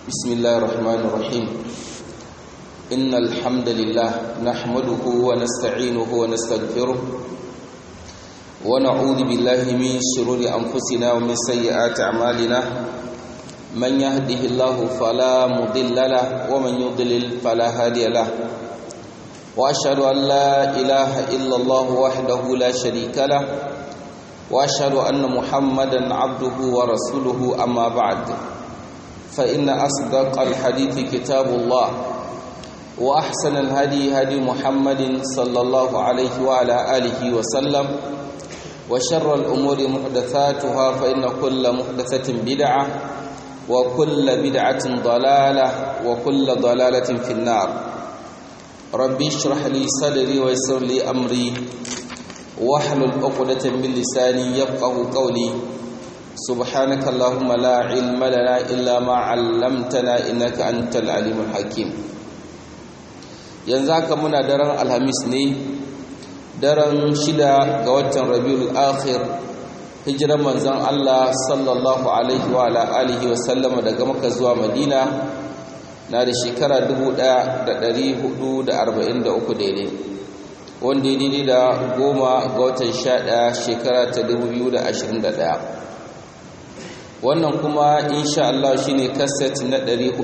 بسم الله الرحمن الرحيم إن الحمد لله نحمده ونستعينه ونستغفره ونعوذ بالله من شرور أنفسنا ومن سيئات أعمالنا من يهده الله فلا مضل له ومن يضلل فلا هادي له وأشهد أن لا إله إلا الله وحده لا شريك له وأشهد أن محمدا عبده ورسوله أما بعد فإن أصدق الحديث كتاب الله وأحسن الهدي هدي محمد صلى الله عليه وعلى آله وسلم وشر الأمور محدثاتها فإن كل محدثة بدعة وكل بدعة ضلالة وكل ضلالة في النار ربي اشرح لي صدري ويسر لي أمري واحلل عقدة من لساني يفقه قولي سبحانك اللهم لا علم لنا إلا ما علمتنا إنك أنت العليم الحكيم yanzu haka muna daren alhamis ne daren shida ga watan rabiul akhir hijiran manzon Allah sallallahu alaihi wa alihi wa sallama daga Makka zuwa Madina na da shekara 1443 daidai wanda ya daidai da goma ga watan 11 shekara ta 2021 wannan kuma insha Allah shine kaset na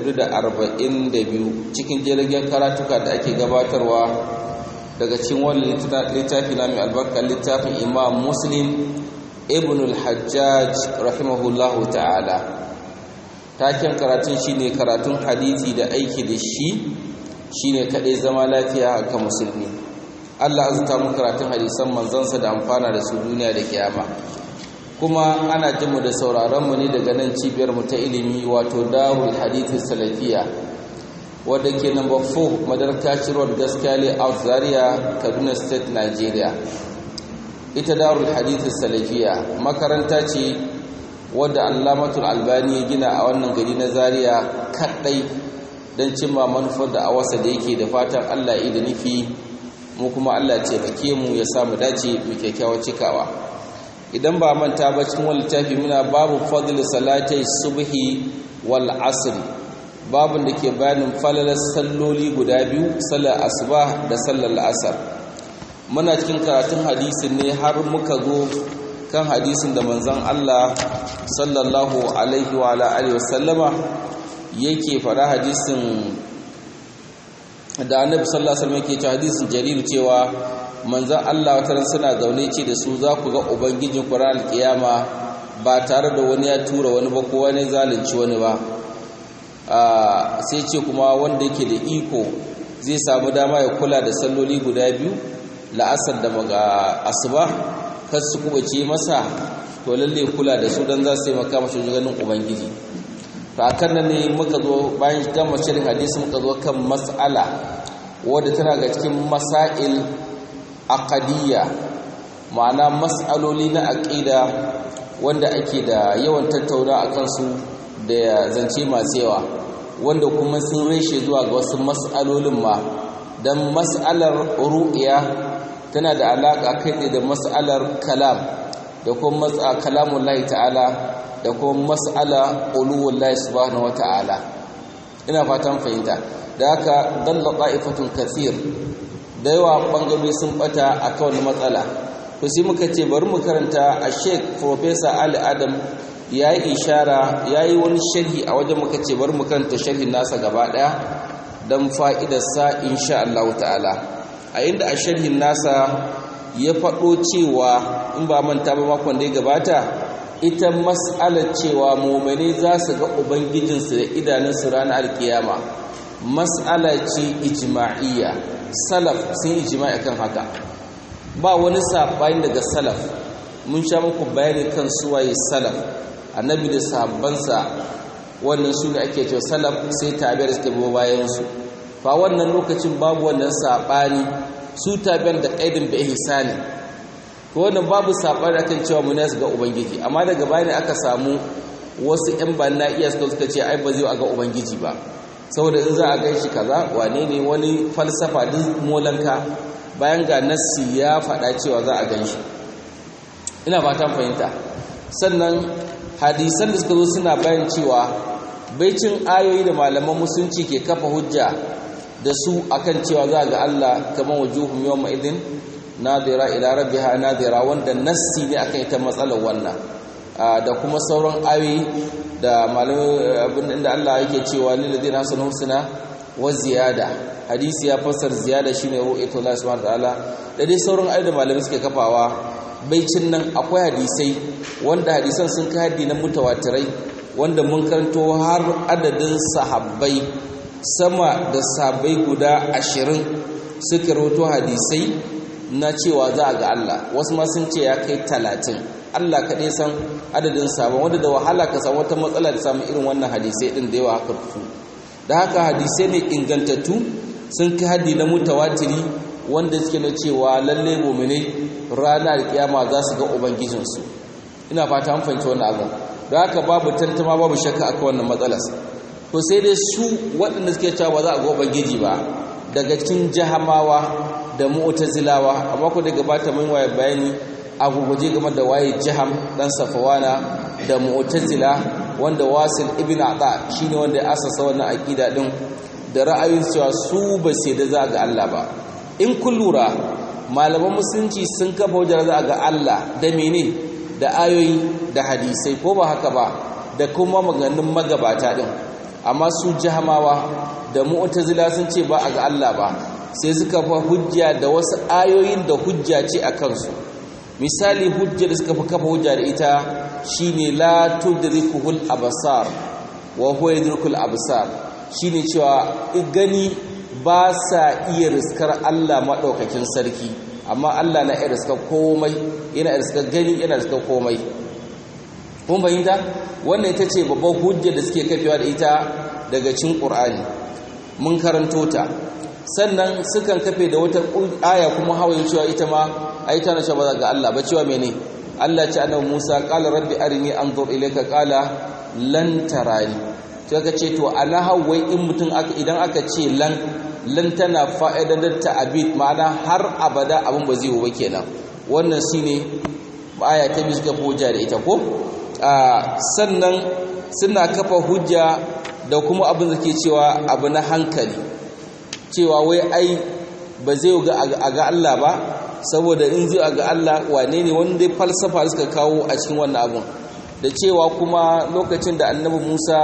442 cikin jirgin karatuka da ake gabatarwa daga cikin wannan littafi na mai albarka littafin Imam Muslim Ibn al-Hajjaj rahimahullahu ta'ala taken karatun shine karatun hadisi da aiki da shi shine kadai zama lafiya ga musulmi Allah azta mu karatun hadisan manzansa da amfana da su duniya da kiyama kuma ana jinmu da sauraronmu ne daga nan cibiyarmu ta ilimi wato darul hadithi salafiya wadda ke number 4 madarkaci road gaskiya out zaria kaduna state nigeria ita darul hadithi salafiya makaranta ce wadda allamatul albani ya gina a wannan gari na zaria kaɗai don cimma manufar da awasa da yake da fatan allah da nufi mu kuma allah ce mu ya samu dace mu kyakkyawar cikawa idan ba manta ba cikin wani littafi muna babu fadl salatai subhi wal asr babun da ke bayanin falalar salloli guda biyu sallar asuba da sallar asar muna cikin karatun hadisin ne har muka zo kan hadisin da manzon Allah sallallahu alaihi wa alihi wasallama yake fara hadisin da annabi sallallahu alaihi wasallam yake cewa hadisin jarir cewa manzan Allah wata suna zaune ce da su za ku ga ubangijin ku ranar kiyama ba tare da wani ya tura wani ba ko wani zalunci wani ba sai ce kuma wanda yake da iko zai samu dama ya kula da salloli guda biyu la'asar da maga asuba kar su kubace masa to lalle kula da su dan za su yi maka mashi ganin ubangiji to akan nan ne muka zo bayan gama shirin hadisi muka zo kan mas'ala wadda tana ga cikin masail aqadiyya ma'ana mas'aloli na aqida wanda ake da yawan tattauna akan su da zance masu yawa wanda kuma sun reshe zuwa ga wasu mas'alolin ma dan mas'alar ru'ya tana da alaka kai da mas'alar kalam da kuma mas'a kalamullahi ta'ala da kuma mas'ala uluwullahi subhanahu wata'ala ina fatan fahimta da haka dalla qa'ifatun kathir da yawa bangarori sun bata a kawai matsala to sai muka ce bari mu karanta a sheik professor ali adam ya yi ishara ya yi wani sharhi a wajen muka ce bari mu karanta sharhin nasa gaba daya don fa'idarsa insha Allah ta'ala a inda a sharhin nasa ya faɗo cewa in ba manta ba makon da ya gabata ita mas'alar cewa momane za su ga ubangijinsu da idanunsu ranar alkiyama mas'ala ce ijma'iyya salaf sun ijma'i kan haka ba wani sabani daga salaf mun sha muku bayani kan suwaye salaf annabi da sahabbansa wannan su ne ake cewa salaf sai tabi'ar suka bi bayan su fa wannan lokacin babu wannan sabani su tabi'ar da qaidin bi ihsani to wannan babu sabani akan cewa mun ne ga ubangiji amma daga bayani aka samu wasu ƴan banna iya suka ce ai ba zai ga ubangiji ba saboda in za a gan shi kaza wane ne wani falsafa duk molanka bayan ga nassi ya faɗa cewa za a gan shi ina fatan fahimta sannan hadisan da suka zo suna bayan cewa baicin ayoyi da malaman musulunci ke kafa hujja da su akan cewa za ga Allah kamar wujuhum yawma idin nadira ila rabbiha nadira wanda nassi ne akan ita matsalar wannan da kuma sauran ayoyi da malamai abin da Allah yake cewa lil ladina hasanu husna wa ziyada hadisi ya fassar ziyada shine ru'yatu Allah subhanahu wa ta'ala da dai sauran ayoyi da malamai suke kafawa baicin nan akwai hadisai wanda hadisan sun kai haddi na mutawatirai wanda mun karanto har adadin sahabbai sama da sahabbai guda ashirin suka rawato hadisai na cewa za a ga Allah wasu ma sun ce ya kai talatin Allah kaɗai san adadin sabon wanda da wahala ka samu wata matsala da samun irin wannan hadisai ɗin da yawa haka su da haka hadisai ne ingantattu sun kai haddi na mutawatiri wanda suke na cewa lalle mu'minai rana da kiyama za su ga ubangijinsu ina fata an fahimci wannan abin da haka babu tantama babu shakka akan wannan matsalar to sai dai su waɗanda suke cewa ba za a ga ubangiji ba daga cikin jahamawa da mu'tazilawa amma ko da gabata mun waye bayani a guguje game da waye jaham dan safawana da mu'tazila wanda wasil ibn ata shine wanda ya asasa wannan aqida din da ra'ayin cewa su ba sai da za ga Allah ba in kun lura malaman musulunci sun kafa wajen za ga Allah da mene da ayoyi da hadisai ko ba haka ba da kuma maganin magabata din amma su jahamawa da mu'tazila sun ce ba a ga Allah ba sai suka fa hujja da wasu ayoyin da hujja ce a kansu misali hujja da suka fi kafa hujja da ita shine la tudrikuhul absar wa huwa yudrikul absar shine cewa gani ba sa iya riskar Allah madaukakin sarki amma Allah na iya riskar komai yana riskar gani yana riskar komai kun fahimta wannan ita ce babban hujja da suke kafewa da ita daga cin ƙur'ani mun karanto ta sannan sukan kafe da wata aya kuma hawaye cewa ita ma ai tana cewa ba ga Allah ba cewa mene Allah ce annabi Musa qala rabbi arini anzur ilayka qala lan tarani to ka ce to ana hawai in mutum aka idan aka ce lan lan tana fa'idar ta'abid ma'ana har abada abin ba zai yi ba kenan wannan shine aya ta biyu suka hujja da ita ko sannan suna kafa hujja da kuma abin da ke cewa abu na hankali cewa wai ai ba zai a ga Allah ba saboda in zai ga Allah wane ne wanda falsafa suka kawo a cikin wannan abun da cewa kuma lokacin da annabi Musa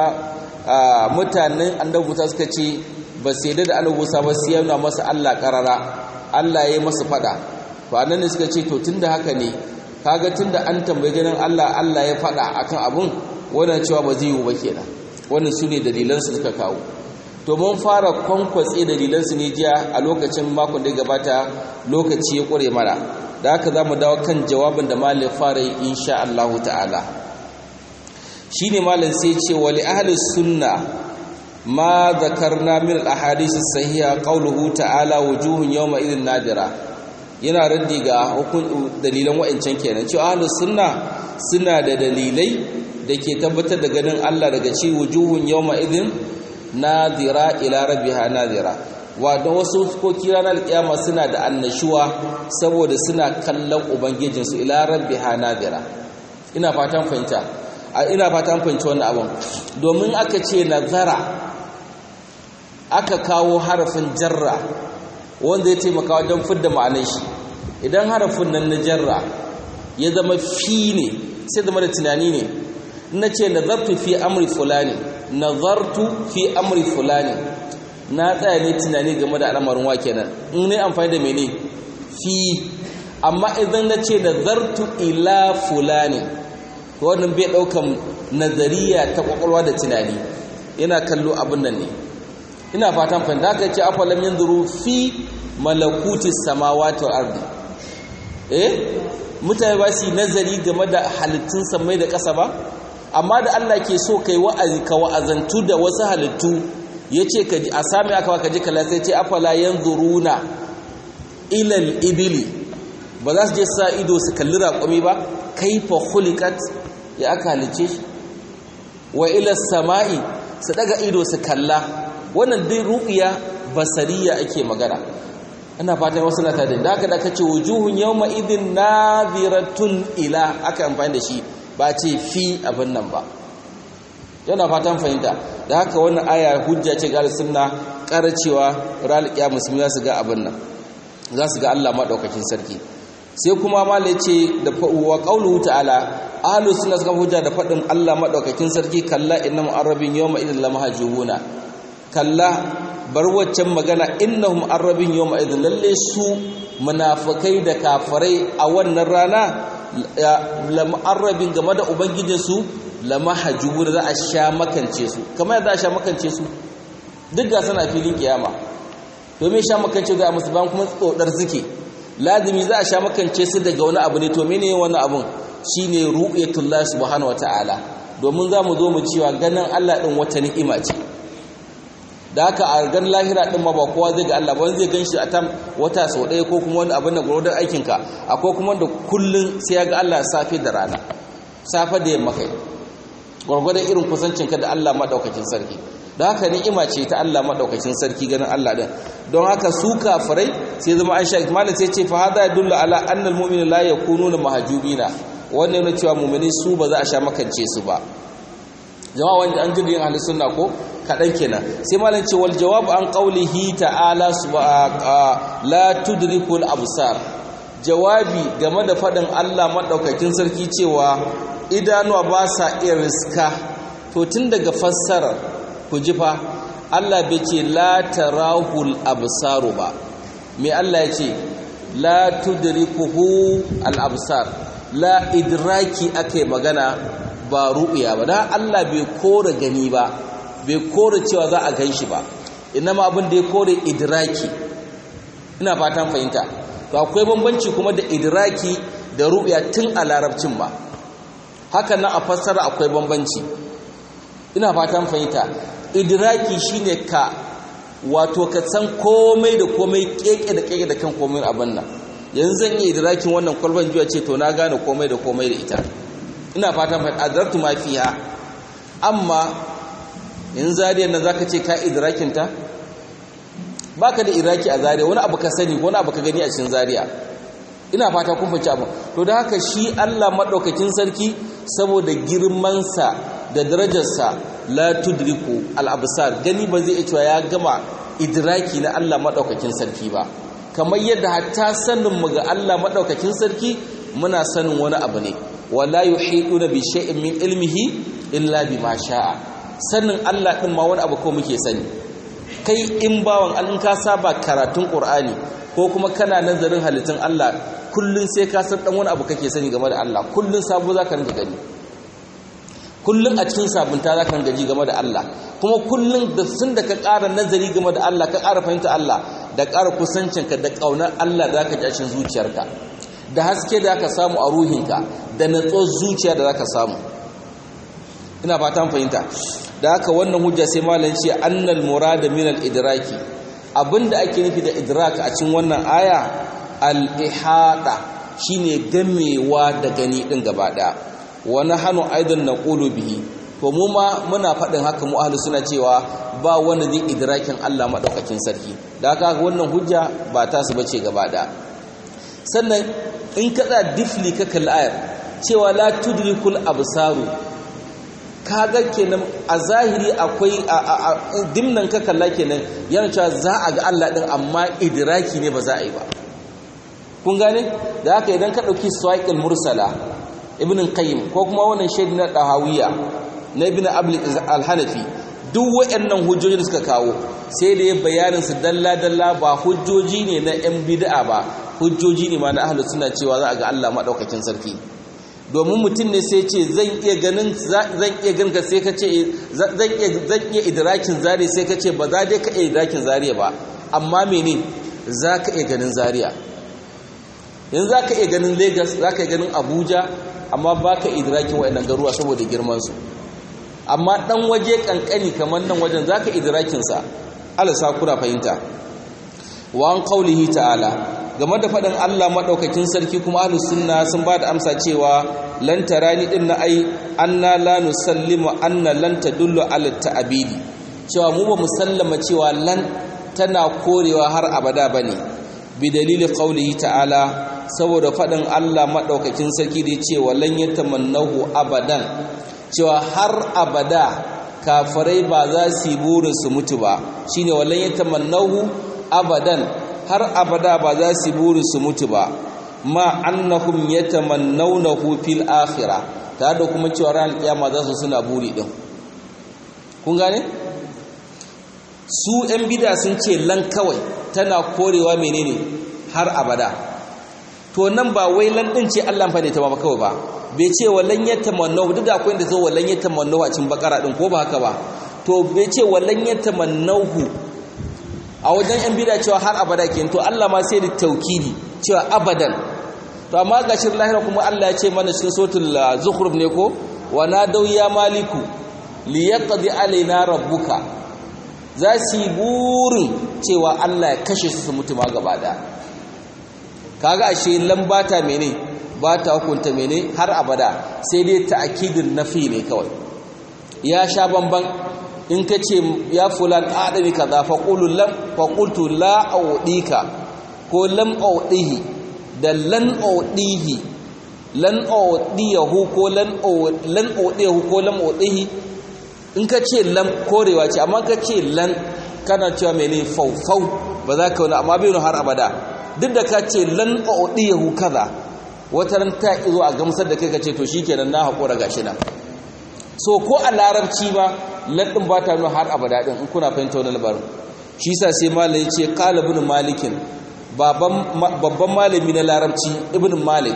mutanen annabi Musa suka ce ba sai da annabi Musa ba sai yana masa Allah karara Allah ya yi masa fada to annan ne suka ce to tunda haka ne kaga tunda an tambaye ganin Allah Allah ya fada akan abun wannan cewa ba zai yi ba kenan wannan su ne dalilansu suka kawo to mun fara kwankwatse dalilansu ne jiya a lokacin makon da gabata lokaci ya ƙure mana da haka za mu dawo kan jawabin da malin fara yi insha Allah ta'ala shi ne malin sai ce wali ahli sunna ma zakarna min al-ahadith sahiha qawluhu ta'ala wujuhun yawma idhin nadira yana raddi ga hukun dalilan wa'ancan kenan cewa ahli sunna suna da dalilai da ke tabbatar da ganin Allah daga ci wujuhun yawma idhin nadira ila rabbiha nadira wato wasu fuskoki ranar kiyama suna da annashuwa saboda suna kallon ubangijinsu ila rabbiha nadira ina fatan fahimta ina fatan fahimci wannan abun domin aka ce nazara aka kawo harafin jarra wanda ya taimaka wajen fidda ma'anar shi idan harafin nan na jarra ya zama fi ne sai zama da tunani ne na ce nazartu fi amri fulani nazartu fi amri fulani na tsaya ne tunani game da al'amarin wa kenan in ne amfani da mene fi amma idan na ce nazartu ila fulani to wannan bai daukan nazariya ta kwakwalwa da tunani yana kallo abin nan ne ina fatan fahimta haka ce afalam yanzuru fi malakuti samawati wal ardi eh mutane ba su nazari game da halittun samai da ƙasa ba amma da Allah ke so kai wa'azi ka wa'azantu da wasu halittu yace ka a sami aka ka ji kala sai ce afala yanzuruna ila al-ibli ba za su je sa ido su kalli raƙumi ba kaifa khuliqat ya aka halice shi wa ila samai su daga ido su kalla wannan dai ru'ya basariya ake magana ina fatan wasu na tare da haka da kace wujuhun yawma idin nadhiratun ila aka amfani da shi ba ce fi abin nan ba yana fatan fahimta da haka wannan aya hujja ce ga sunna ƙara cewa ranar kiyama musulmi za su ga abin nan za su ga Allah madaukakin sarki sai kuma malai ce da wa qauluhu ta'ala ahlus sunna suka hujja da fadin Allah madaukakin sarki kalla innam arabin yawma idhil lamahjubuna kalla bar waccan magana innahum arabin yawma idhil lalle su munafikai da kafirai a wannan rana lam arabin game da ubangijinsu lamahjubuna za a sha makance su kamar yadda a sha makance su duk ga sana filin kiyama domin sha makance da musu ban kuma tsodar suke lazimi za a sha makance su daga wani abu ne to mene wani abun shine ru'yatullah subhanahu wataala domin za mu zo mu cewa ganin Allah din wata ni'ima ce da haka a gan lahira din ma ba kowa zai ga Allah ba zai gan shi a tam wata sau ɗaya ko kuma wani abin da gurudar aikinka akwai kuma wanda kullun sai ya ga Allah safe da rana safe da yamma kai gwargwadon irin kusancinka da Allah madaukakin sarki da haka ni'ima ce ta Allah madaukakin sarki ganin Allah din don haka su kafirai sai zama an shaki malam sai ce fa hada yadullu ala annal mu'mina la yakununa mahjubina wannan yana cewa mu'mini su ba za a sha makance su ba jama'a wanda an jirgin ahli sunna ko kadan kenan sai malam ce wal jawab an qawlihi ta'ala la tudrikul absar jawabi game da fadin Allah madaukakin sarki cewa idanuwa ba sa iya riska to tun daga fassarar ku ji fa Allah bai ce la tarahul absaru ba me Allah ya ce la tudrikuhu al absar la idraki akai magana ba ru'ya ba dan Allah bai kore gani ba bai kore cewa za a ganshi ba inama abin da ya kore idraki ina fatan fahimta to akwai bambanci kuma da idraki da ru'ya tun a larabcin ba haka nan a fassara akwai bambanci ina fatan fahimta idraki shine ka wato ka san komai da komai keke da keke da kan komai abin nan yanzu zan yi idrakin wannan kwalban juya ce to na gane komai da komai da ita ina fatan fahimta adartu ma fiha amma in zariyar nan zaka ce ka idrakin ta baka da iraki a zariya wani abu ka sani wani abu ka gani a cikin zariya ina fata kun fahimci abu to da haka shi Allah madaukakin sarki saboda girmansa da darajarsa la tudriku al-absar gani ba zai cewa ya gama idraki na Allah madaukakin sarki ba kamar yadda hatta sanin mu ga Allah madaukakin sarki muna sanin wani abu ne wala yuhiduna bi shay'in min ilmihi illa bima sha'a sanin Allah din ma wani abu ko muke sani kai in bawan an ka saba karatun Qur'ani ko kuma kana nazarin halittun Allah kullun sai ka san dan wani abu kake sani game da Allah kullun sabo zaka rinka gani kullun a cikin sabunta zaka rinka ji game da Allah kuma kullun da sun da ka ƙara nazari game da Allah ka ƙara fahimta Allah da ƙara kusancinka da ƙaunar Allah da zaka ji a cikin zuciyarka da haske da zaka samu a ruhinka da natsuwar zuciya da zaka samu ina fatan fahimta da haka wannan hujja sai malam ce annal murada min al idraki abinda ake nufi da idrak a cikin wannan aya al ihada shine gamewa da gani din gaba daya wa nahnu aidan naqulu bihi to mu ma muna faɗin haka mu ahlus suna cewa ba wanda zai idrakin Allah madaukakin sarki da haka wannan hujja ba ta su bace gaba daya sannan in ka tsaya difli ka kalli ayar cewa la tudrikul absaru kaga kenan a zahiri akwai dimnan ka kalla kenan yana cewa za a ga Allah din amma idraki ne ba za a yi ba kun gane da haka idan ka dauki sawaiqul mursala ibn qayyim ko kuma wannan shaidi na dahawiya na ibn abl al-hanafi duk wayannan hujjoji da suka kawo sai da ya bayanin su dalla dalla ba hujjoji ne na yan bid'a ba hujjoji ne ma na ahlus sunna cewa za a ga Allah madaukakin sarki domin mutum ne sai ce zan iya ganin zan iya ganin ka sai ka ce zan iya zan iya idrakin zari sai ka ce ba za dai ka iya idrakin zariya ba amma mene za ka iya ganin zariya yanzu za ka iya ganin lagos za ka iya ganin abuja amma ba ka idrakin waɗannan garuwa saboda girmansu amma ɗan waje ƙanƙani kamar nan wajen za ka idrakinsa alasa kuna fahimta wa an ƙaulihi ta'ala game da faɗin Allah maɗaukakin sarki kuma ahlus sunna sun ba da amsa cewa lan tarani din na ai anna la nusallimu anna lan tadullu ala ta'abidi cewa mu ba musallama cewa lan tana korewa har abada bane bi dalili qaulihi ta'ala saboda faɗin Allah maɗaukakin sarki da cewa lan yatamannahu abadan cewa har abada kafirai ba za su yi burin su mutu ba shine wallan yatamannahu abadan har abada ba za su yi burin su mutu ba ma annahum yatamannawnahu fil akhirah tare da kuma cewa ran kiyama za su suna buri din kun gane su yan bida sun ce lan kawai tana korewa menene har abada to nan ba wai lan din ce Allah fa ne ta ba kawai ba bai ce wallan yatamannahu duk da akwai inda zo wallan yatamannahu a cikin bakara din ko ba haka ba to bai ce wallan yatamannahu a wajen yan bida cewa har abada ke to Allah ma sai da taukidi cewa abadan to amma ga shirin lahira kuma Allah ya ce mana cikin suratul zukhruf ne ko wa nadaw ya maliku liyaqdi alaina rabbuka za su yi burin cewa Allah ya kashe su su mutu ma gaba da kaga ashe lambata mene ba ta hukunta mene har abada sai dai ta'kidin nafi ne kawai ya sha bamban in ka ce ya fulan adami kaza fa qulu lam fa qultu la audika ko lam audihi da lan audihi lan audiyahu ko lan lan audiyahu ko lam audihi in ka ce lam korewa ce amma ka ce lan kana cewa mene faufau ba za ka wani amma bai har abada duk da ka ce lan audiyahu kaza wata ran ta izo a gamsar da kai ka ce to shikenan na haƙura gashi nan so ko a larabci ba laɗin ba ta nuna har abada ɗin in kuna fahimta wani labarin shi sa sai malai ce kala ibn malikin babban malami na larabci ibn malik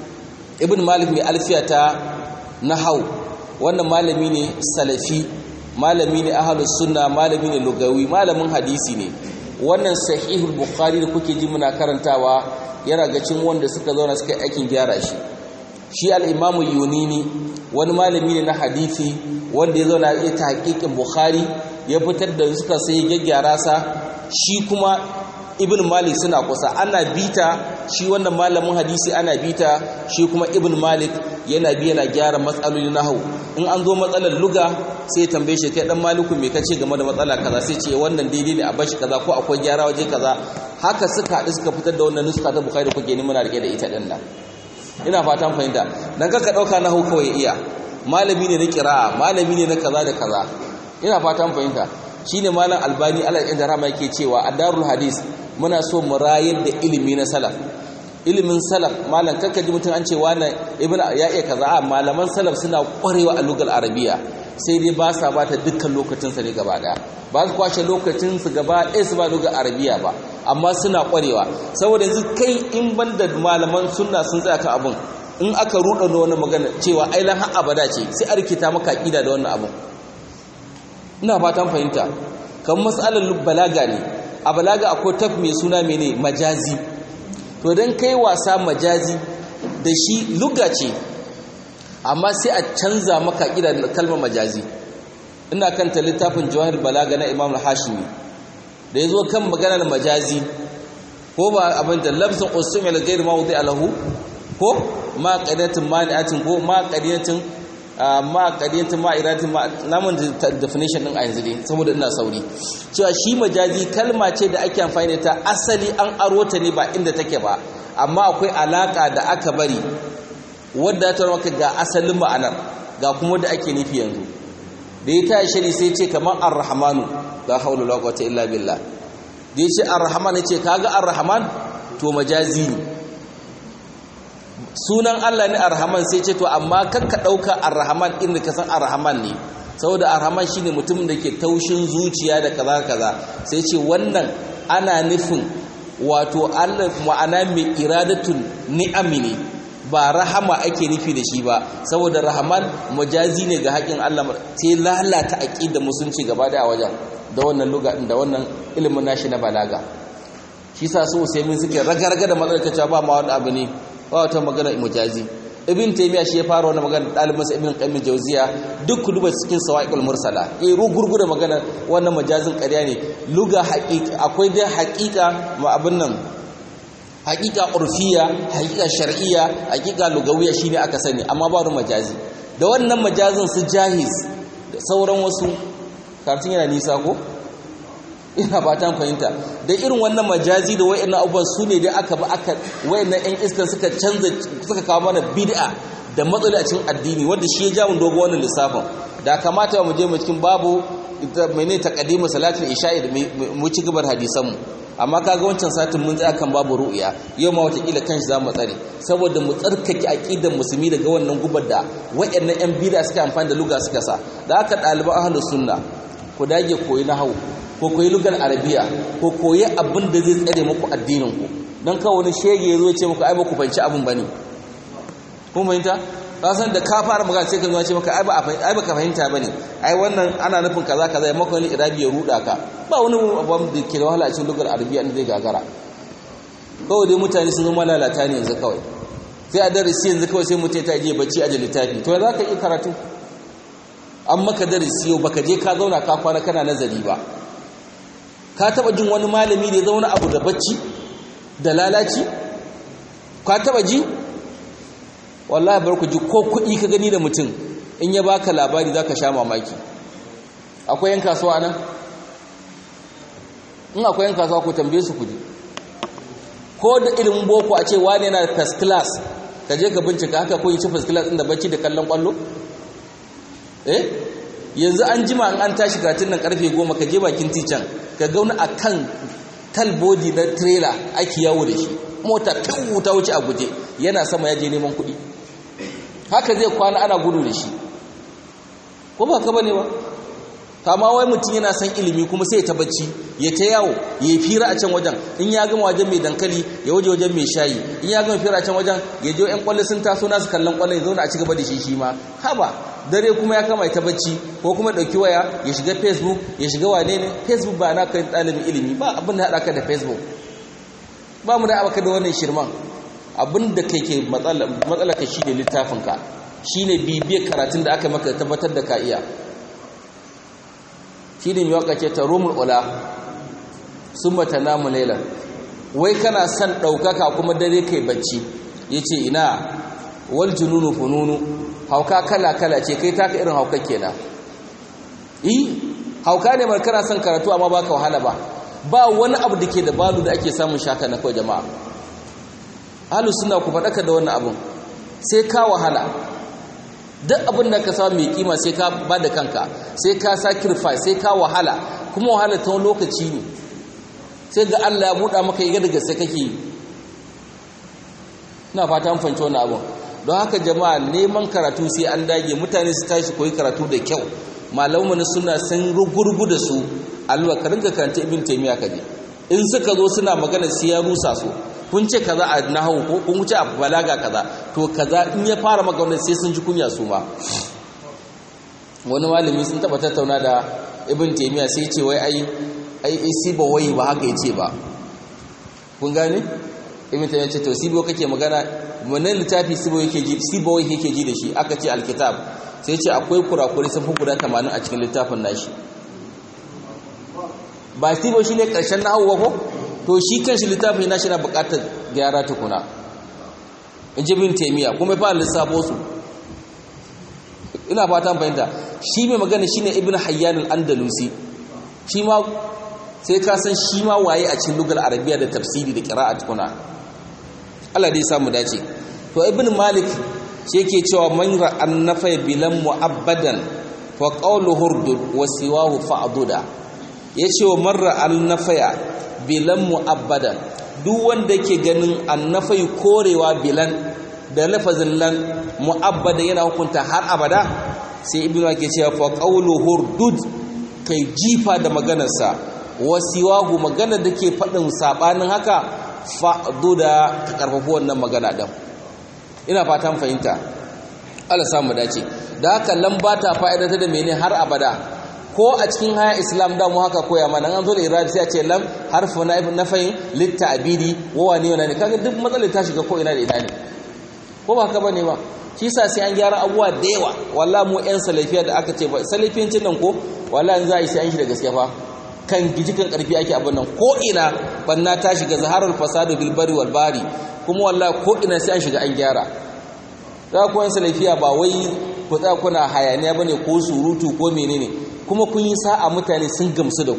ibn malik mai alfiya ta nahau wannan malami ne salafi malami ne ahlus sunna malami ne lugawi malamin hadisi ne wannan sahihul bukhari da kuke ji muna karantawa yana ga cin wanda suka zauna suka yi aikin gyara shi shi al-imamu yunini wani malami ne na hadisi wanda ya zauna ya ta hakikin bukhari ya fitar da suka sai gyaggyara sa shi kuma ibn malik suna kusa ana bita shi wannan malamin hadisi ana bita shi kuma ibn malik yana bi yana gyara matsaloli na hau in an zo matsalar luga sai tambaye shi kai dan maliku me kace game da matsala kaza sai ce wannan daidai ne a bashi kaza ko akwai gyara waje kaza haka suka haɗu suka fitar da wannan nuska ta bukhari da kuke ni muna rike da ita din nan ina fatan fahimta dan kaka dauka na hau kawai iya malami ne na kira'a malami ne na kaza da kaza ina fatan fahimta shine malam albani Allah ya rahama yake cewa a darul hadis muna so mu rayar da ilimi na salaf ilimin salaf malam kanka ji mutum an ce wannan ibnu ya iya kaza a malaman salaf suna kwarewa a lugal arabiya sai dai ba sa bata dukkan lokacin sa ne gaba daya ba su kwashe lokacin su gaba ɗaya su ba lugal arabiya ba amma suna kwarewa saboda yanzu kai in banda malaman sunna sun tsaya ka abun in aka ruɗa da wani magana cewa ailan har abada ce sai a rikita maka ƙida da wannan abun ina fatan fahimta kan matsalar balaga ne a balaga akwai taf mai suna mene majazi to don kai wasa majazi da shi luga ce amma sai a canza maka ƙida da kalmar majazi ina kanta littafin jawahir balaga na imam hashimi da ya zo kan maganar majazi ko ba abin da lafzin usumil gairi mawudi alahu ko ma qadiyatin mani'atin ko ma qadiyatin ma qadiyatin ma iratin ma namun definition din a yanzu dai saboda ina sauri cewa shi majazi kalma ce da ake amfani da ta asali an aro ta ne ba inda take ba amma akwai alaka da aka bari wadda ta maka ga asalin ma'anar ga kuma da ake nufi yanzu da ya tashi shari sai ce kamar ar-rahmanu la hawla wala quwwata illa billah da ya ce ar-rahman ya ce kaga ar-rahman to majazi ne sunan Allah ne ar-rahman sai ce to amma kakka dauka ar-rahman inda ka san ar-rahman ne saboda ar-rahman shine mutumin da ke taushin zuciya da kaza kaza sai ce wannan ana nufin wato Allah ma'ana mai iradatun ni'ami ne ba rahama ake nufi da shi ba saboda rahaman majazi ne ga haƙin Allah sai lalata aqidar musunci gaba da wajen da wannan luga da wannan ilimin nashi na balaga shi sa su sai mun suke ragarga da matsalar ba ma wani abu ne ba wata magana mujazi ibn taymiya shi ya fara wannan magana dalibin sa ibn qayyim jawziya duk ku duba cikin sawa'iqul mursala eh rugurgu da magana wannan majazin ƙarya ne luga haqiqa akwai dai haqiqa ma abin nan haqiqa urfiya haqiqa shar'iyya haqiqa lugawiyya shine aka sani amma ba wani majazi da wannan majazin su jahiz da sauran wasu karatun yana nisa ko ina ba ta fahimta da irin wannan majazi da wayannan abubuwan su ne dai aka ba aka wayannan yan iskan suka canza suka kawo mana bid'a da matsala a cikin addini wanda shi ya ja mu dogo wannan lissafin da kamata mu je mu cikin babu mene taqaddimu salatul isha'i da mu ci gabar hadisan mu amma kaga wancan satin mun tsaya kan babu ru'ya yau ma wata kila kanshi zamu tsare saboda mu tsarkake aqidar musulmi daga wannan gubar da wayannan yan bid'a suka amfani da luga suka sa da haka ɗaliban ahlus sunna ku dage koyi nahwu ko koyi lugar arabiya ko koyi abin da zai tsare muku addinin ku dan kawai wani shege yazo ya ce muku ai ba ku fanci abin bane kun fahimta ka san da ka fara magana sai ka zo ce maka ai ba ai ba ka fahimta bane ai wannan ana nufin kaza kaza ya maka wani irabi ya ruda ka ba wani abu da ke da wahala a cikin lugar arabiya da zai gagara kawai dai mutane sun zama lalata ne yanzu kawai sai a darasi yanzu kawai sai mutum ta je bacci a littafi to za ka yi karatu an maka darasi yau baka je ka zauna ka kwana kana nazari ba ka taba jin wani malami da ya zauna abu da bacci da lalaci ka taba ji wallahi bar ku ji ko kuɗi ka gani da mutum in ya baka labari zaka sha mamaki akwai yan kasuwa nan in akwai yan kasuwa ku tambaye su kuɗi ko da ilimin boko a ce wani yana da first class ka je ka bincika haka ko yi ci first class inda bacci da kallon kwallo eh yanzu an jima an an tashi karatun nan karfe goma ka je bakin tichan ka gauna a kan talbodi na trailer ake yawo da shi mota fiwu ta wuce a guje yana sama ya je neman kuɗi haka zai kwana ana gudu da shi ko ba ka bane ba kama wai mutum yana son ilimi kuma sai ta bacci ya ta yawo ya fira a can wajen in ya gama wajen mai dankali ya waje wajen mai shayi in ya gama fira a can wajen ya je yan kwallo sun taso nasu kallon kwallo ya zauna a cigaba da shi shi ma haba dare kuma ya kama ta bacci ko kuma dauki waya ya shiga facebook ya shiga wane ne facebook ba na kai ɗalibin ilimi ba abin da haɗa ka da facebook ba mu da abaka da wannan shirman abin da kai ke matsala ka shi ne littafinka shi ne bibiyar karatun da aka maka tabbatar da ka iya shi ne miwaka ce ta romul ula sun mata namu lailan wai kana son ɗaukaka kuma dare kai bacci ya ce ina wal jununu fununu hauka kala-kala ce kai taka irin hauka kenan yi hauka ne mar kana son karatu amma baka wahala ba ba wani abu da ke da balu da ake samun shaka na kawai jama'a halu suna ku faɗaka da wannan abun sai ka wahala duk abin da ka samu mai kima sai ka ba da kanka sai ka sacrifice sai ka wahala kuma wahala ta wani lokaci ne sai ga Allah ya buɗa maka yi daga sai kake yi ina fata mun fahimci wannan abun don haka jama'a neman karatu sai an dage mutane su tashi koyi karatu da kyau malamu suna sun rugurgu da su alwa ka rinka karanta ibn taymiya kaje in suka zo suna magana sai ya rusa su kun ce kaza a nahwu ko kun ce a balaga kaza to kaza in ya fara maka wannan sai sun ji kunya su ma wani malami sun taba tattauna da ibn taymiya sai ce wai ai ai siba wai ba haka yace ba kun gane ibn taymiya ce to sibo kake magana wannan littafi sibo yake ji sibo wai yake ji da shi aka ce alkitab sai ce akwai kurakuri sun fi guda 80 a cikin littafin nashi ba sibo shine karshen nahwu ba ko to shi kanshi littafin nashi na bukatar gyara tukuna in ji bin taimiyya kuma ya fara lissafo su ina fatan fahimta shi mai magana shi ne ibn hayyan al-andalusi shi ma sai ka san shi ma waye a cikin lugar arabiya da tafsiri da kira'a tukuna Allah dai samu dace to ibn malik shi yake cewa man ra'an nafai bilan mu'abbadan fa qawlu hurdud wa siwahu fa'duda yace wa man ra'an nafaya bilan mu'abbadan duk wanda ke ganin annafai korewa bilan da lafazin lan mu'abbada yana hukunta har abada sai ibnu ke cewa fa qawlu hurdud kai jifa da maganarsa wasiwahu magana da ke faɗin sabanin haka fa'duda ka karfafi wannan magana din ina fatan fahimta Allah samu dace da haka lamba ta fa'idata da mene har abada ko a cikin haya islam da mu haka koya mana an zo da irabi sai a ce lam harfu na nafayin litta'bidi wa wani wani kaga duk matsalar ta shiga ko ina da ina ne ko ba haka bane ba shi yasa sai an gyara abuwa da yawa wallahi mu yan salafiya da aka ce ba salafiyancin nan ko wallahi za a yi sai an shi da gaske fa kan gijikan karfi ake abin nan ko ina banna ta shiga zaharul fasadu bil bari wal bari kuma wallahi ko ina sai an shiga an gyara za ku yan salafiya ba wai ku tsaya kuna hayaniya bane ko surutu ko menene kuma kun yi sa'a mutane sun gamsu da ku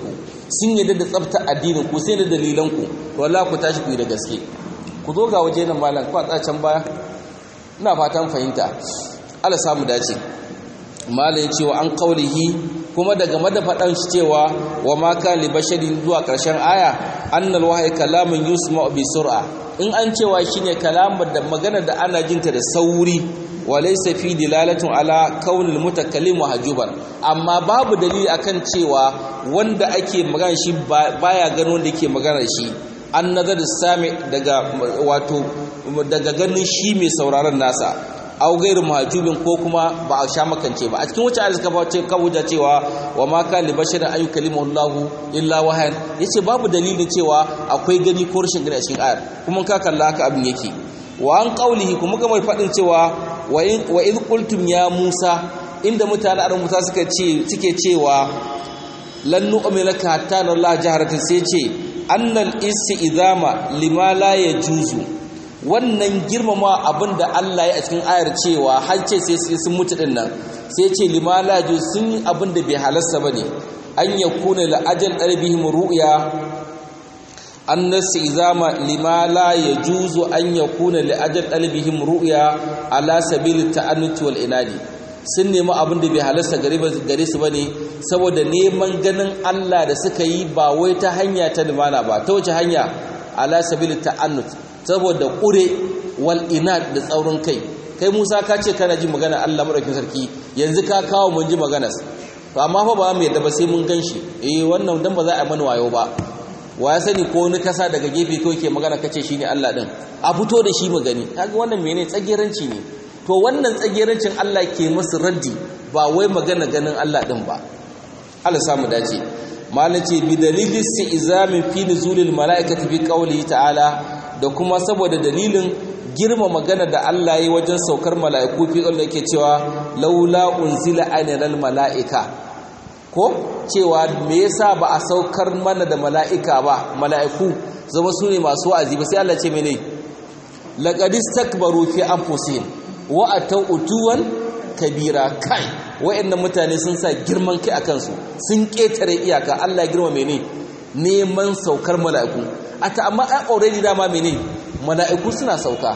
sun yadda da tsafta addinin ku sai da dalilan ku to wallahi ku tashi ku yi da gaske ku zo ga waje nan malam ku a can baya ina fatan fahimta Allah samu dace malai cewa an kaulihi kuma daga madafadan shi cewa wa ma kan li basharin zuwa karshen aya annal wahyi kalamun yusma bi sur'a in an cewa shine kalamar da magana da ana jinta da sauri wa laysa fi dilalatun ala kaunil mutakallim hajuban amma babu dalili akan cewa wanda ake magana shi baya gano wanda yake magana shi an nazar sami daga wato daga ganin shi mai sauraron nasa au gairu mahajubin ko kuma ba a sha makance ba a cikin wacce ayat suka bace kabuja cewa wa ma kan li basharin ayu kalimullahu illa wahan yace babu dalilin cewa akwai gani ko rashin gani a cikin ayar kuma ka kalla haka abin yake wa an qaulihi kuma ga mai fadin cewa wa in wa id qultum ya musa inda mutane a musa suka ce suke cewa lan nu'mina laka hatta nalla jaharatan sai ce annal isti'zama lima la yajuzu wannan girmama abin da Allah ya a cikin ayar cewa har ce sai sun mutu din nan sai ce limala ju sun yi abin da bai halasta bane an yakuna la ajal darbihim ru'ya an izama limala yajuzu an yakuna li ajal darbihim ru'ya ala sabil ta'annuti wal inadi sun nemi abin da bai halasta gare su bane saboda neman ganin Allah da suka yi ba wai ta hanya ta limana ba ta wace hanya ala sabil ta'annut saboda ƙure wal inad da tsaurin kai kai Musa ka ce kana ji magana Allah madaukakin sarki yanzu ka kawo mun ji maganas to amma fa ba mu yadda ba sai mun ganshi eh wannan dan ba za a mana wayo ba wa ya sani ko wani kasa daga gefe ko ke magana kace shine Allah din a fito da shi mu gani kaga wannan menene tsageranci ne to wannan tsagerancin Allah ke musu raddi ba wai magana ganin Allah din ba Allah samu dace malam ce bi dalilin izamin fi nuzulil malaikati bi qawli ta'ala da kuma saboda dalilin girma magana da Allah yi wajen saukar mala'iku fi Allah yake cewa laula unzila ainal mala'ika ko cewa me yasa ba a saukar mana da mala'ika ba mala'iku zama su ne masu wa'azi ba sai Allah ce mene laqad istakbaru fi anfusihim wa atau utuwan kabira kai wayannan mutane sun sa girman kai akan su sun ketare iyaka Allah ya girma mene neman saukar mala'iku ata amma ai already dama mene mala'iku suna sauka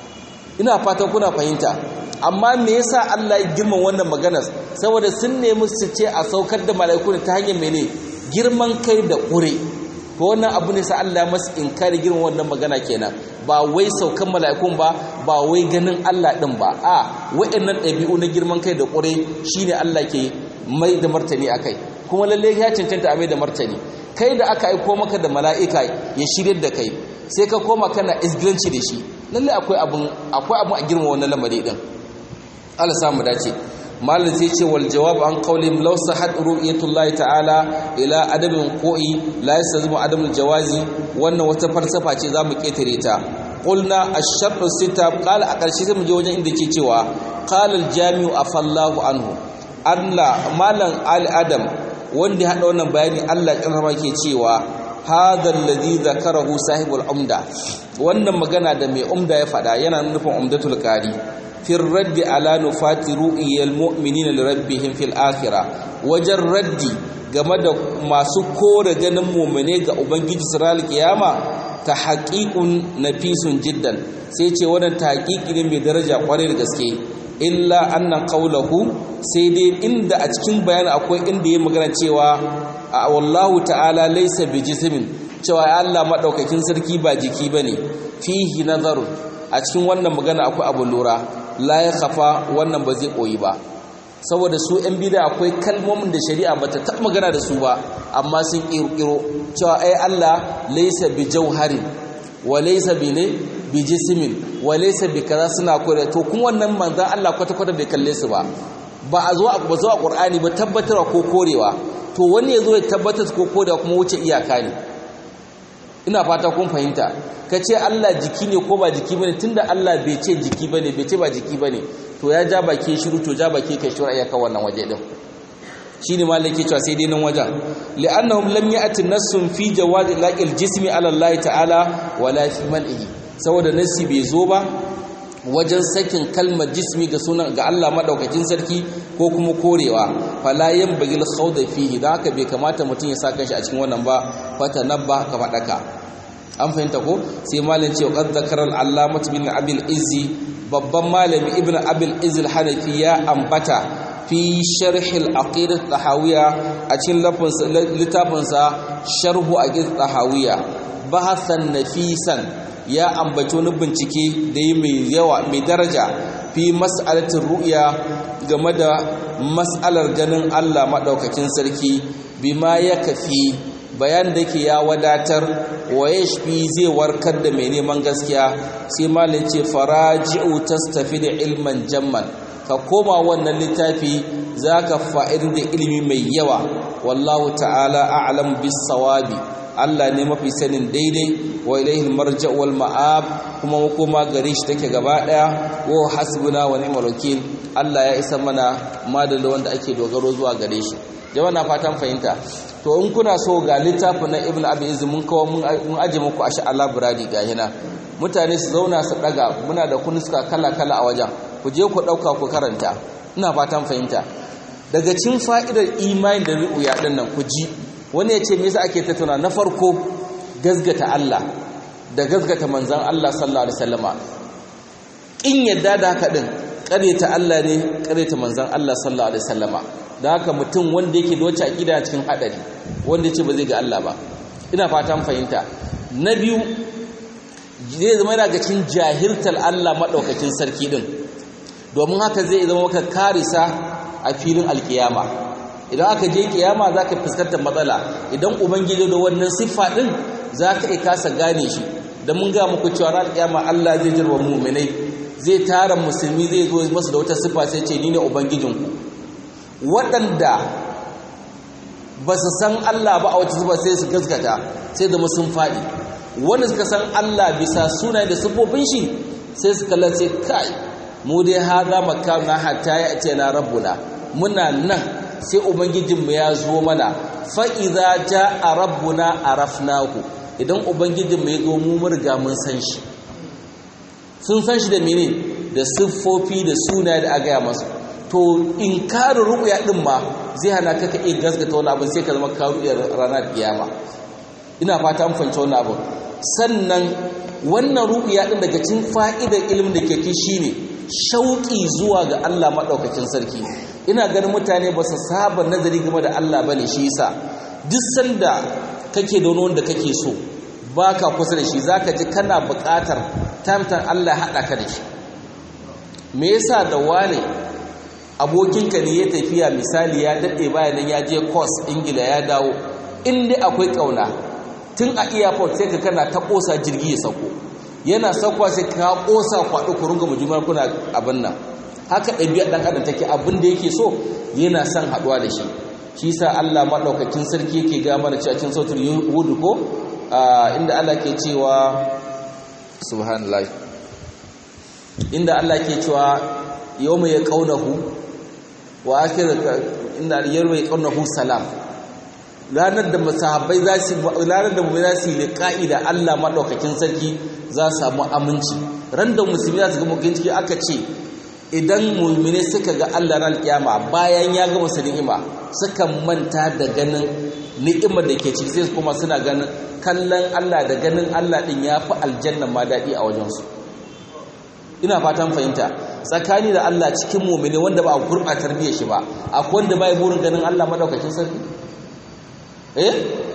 ina fatan kuna fahimta amma me yasa Allah ya girma wannan maganar saboda sun nemi su ce a saukar da mala'iku ta hanyar mene girman kai da ƙure to wannan abu ne sa Allah masu inkari girma wannan magana kenan ba wai saukan mala'ikun ba ba wai ganin Allah din ba a wa'annan ɗabi'u na girman kai da ƙure shine Allah ke mai da martani akai kuma lalle ya cancanta a mai da martani kai da aka aiko maka da mala'ika ya shirya da kai sai ka koma kana isgilanci da shi lalle akwai abun akwai abun a girma wannan lamari din Allah samu dace malin sai ce wal jawab an qawlim law sahat ru'yatullahi ta'ala ila adamin qo'i la yastazimu adamul jawazi wannan wata falsafa ce zamu ketare ta qulna ash-shart sita qala a ƙarshe sai mu je wajen inda ke cewa qala al-jami'u afallahu anhu Allah malam al adam wanda ya hada wannan bayani Allah karama ke cewa hadha alladhi zakarahu sahibul umda wannan magana da mai umda ya fada yana nufin umdatul qari fi raddi ala nufati ru'iyal mu'minina li rabbihim fil akhirah wajen raddi game da masu kore ganin mu'mine ga ubangiji siral kiyama ta haqiqun nafisun jiddan sai ce wannan tahqiqi ne mai daraja kwarai da gaske illa anna qawluhu sai dai inda a cikin bayani akwai inda yayi magana cewa wallahu ta'ala laysa bijismin cewa Allah madaukakin sarki ba jiki bane fihi nazarun a cikin wannan magana akwai abu lura la ya kafa wannan ba zai koyi ba saboda su yan bida akwai kalmomin da shari'a ba ta taɓa magana da su ba amma sun ƙirƙiro cewa ai Allah laisa bi jauharin wa laisa bi ne bi jismin wa laisa bi kaza suna kore to kuma wannan manzan Allah kwata kwata bai kalle su ba ba a zo a ba zo a Qur'ani ba tabbatarwa ko korewa to wani ya zo ya tabbatar ko korewa kuma wuce iyaka ne ina fata kun fahimta ka ce Allah jiki ne ko ba jiki bane tunda Allah bai ce jiki bane bai ce ba jiki bane to ya ja baki shiru to ja baki kai shura iyaka wannan waje din shine malai ke cewa sai dai nan wajen li'annahum lam ya'ti nassun fi jawazi laqil jismi ala Allah ta'ala wala fi man'ihi saboda nasi bai zo ba wajen sakin kalmar jismi ga sunan ga Allah madaukakin sarki ko kuma korewa fala yanbagil khawda fihi dan haka bai kamata mutum ya sa kanshi a cikin wannan ba fata nabba ka fadaka an fahimta ko sai malin ce qad zakara al-allamah bin abil izzi babban malami ibn abil izzi al-hanafi ya ambata fi sharh al-aqidah tahawiyya a cikin littafinsa sharhu aqidah tahawiyya bahasan nafisan ya ambaci wani bincike da yi mai yawa mai daraja fi mas'alatin ru'ya game da mas'alar ganin Allah maɗaukakin sarki bima ya kafi bayan da ke ya wadatar wa yashfi zai warkar da mai neman gaskiya sai malin ce faraji'u tastafi da ilman jamman ka koma wannan littafi zaka fa'idin da ilimi mai yawa wallahu ta'ala a'lam bis sawabi Allah ne mafi sanin daidai wa ilaihi marja' wal ma'ab kuma makoma gare shi take gaba daya wa hasbuna wa ni'mal wakil Allah ya isa mana madalla wanda ake dogaro zuwa gare shi jama'a na fatan fahimta to in kuna so ga littafin na Ibn Abi Izz mun kawo mun aje muku a sha'ala buradi ga hina mutane su zauna su daga muna da kunuska kala kala a wajen ku je ku dauka ku karanta ina fatan fahimta daga cin fa'idar imani da ru'uya din nan ku ji wani ya ce me yasa ake tattauna na farko gazgata Allah da gazgata manzan Allah sallallahu alaihi wasallama in yadda da haka din ta Allah ne ta manzan Allah sallallahu alaihi wasallama da haka mutum wanda yake da wacce aqida cikin hadari wanda yace ba zai ga Allah ba ina fatan fahimta na biyu zai zama yana ga cikin jahiltar Allah madaukakin sarki din domin haka zai zama maka karisa a filin alkiyama idan aka je kiyama za ka fuskantar matsala idan ubangiji da wannan siffa ɗin za ka iya kasa gane shi da mun ga muku cewa ran kiyama Allah zai jirwa mu'minai zai tara musulmi zai zo masu da wata siffa sai ce ni ne ubangijinku waɗanda ba su san Allah ba a wata siffa sai su gaskata sai zama sun faɗi wanda suka san Allah bisa suna da siffofin shi sai su kalla sai kai mu dai haza makamna hatta ya ce na rabbuna muna nan sai ubangijinmu ya zo mana fa'iza ja a rabbuna a rafnaku idan ubangijinmu ya zo mu murga mun san shi sun san shi da mene da siffofi da suna da agaya masu to in karu ruɓuya ɗin ma zai hana ka ka iya gasgata wani abin sai ka zama karu iya ranar kiyama ina fata an fahimci wani abin sannan wannan ruɓuya ɗin daga cin fa'idar ilimin da ke ki shine shauƙi zuwa ga Allah maɗaukacin sarki ina ganin mutane ba su saba nazari game da Allah bane shi yasa duk sanda kake da wani wanda kake so baka kusa da shi zaka ji kana buƙatar tamtan Allah haɗa ka da shi me yasa da wane abokinka ne ya tafiya misali ya daɗe bayan nan ya je course ingila ya dawo in dai akwai ƙauna tun a airport sai ka kana ta ƙosa jirgi ya sauko yana saukowa sai ka ƙosa kwaɗo ku runga mujimar kuna abin nan haka ɗabi'ar ɗan adam take abin da yake so yana son haɗuwa da shi shi sa Allah maɗaukakin sarki yake ga mana cewa cikin sautul hudu ko inda Allah ke cewa subhanallah inda Allah ke cewa yawma yaqawnahu wa akhir inda yawma yaqawnahu salam ranar da masahabbai za su ranar da mu'mini za su liqa'i da Allah maɗaukakin sarki za su samu aminci ran da musulmi za su ga mukin ciki aka ce idan mulmine suka ga Allah ran kiyama bayan ya gama su ni'ima suka manta da ganin ni'imar da ke ciki sai kuma suna ganin kallon Allah da ganin Allah din yafi aljanna ma dadi a wajen su ina fatan fahimta tsakani da Allah cikin mu'mini wanda ba a gurba tarbiyyar shi ba akwai wanda bai burin ganin Allah madaukakin sarki eh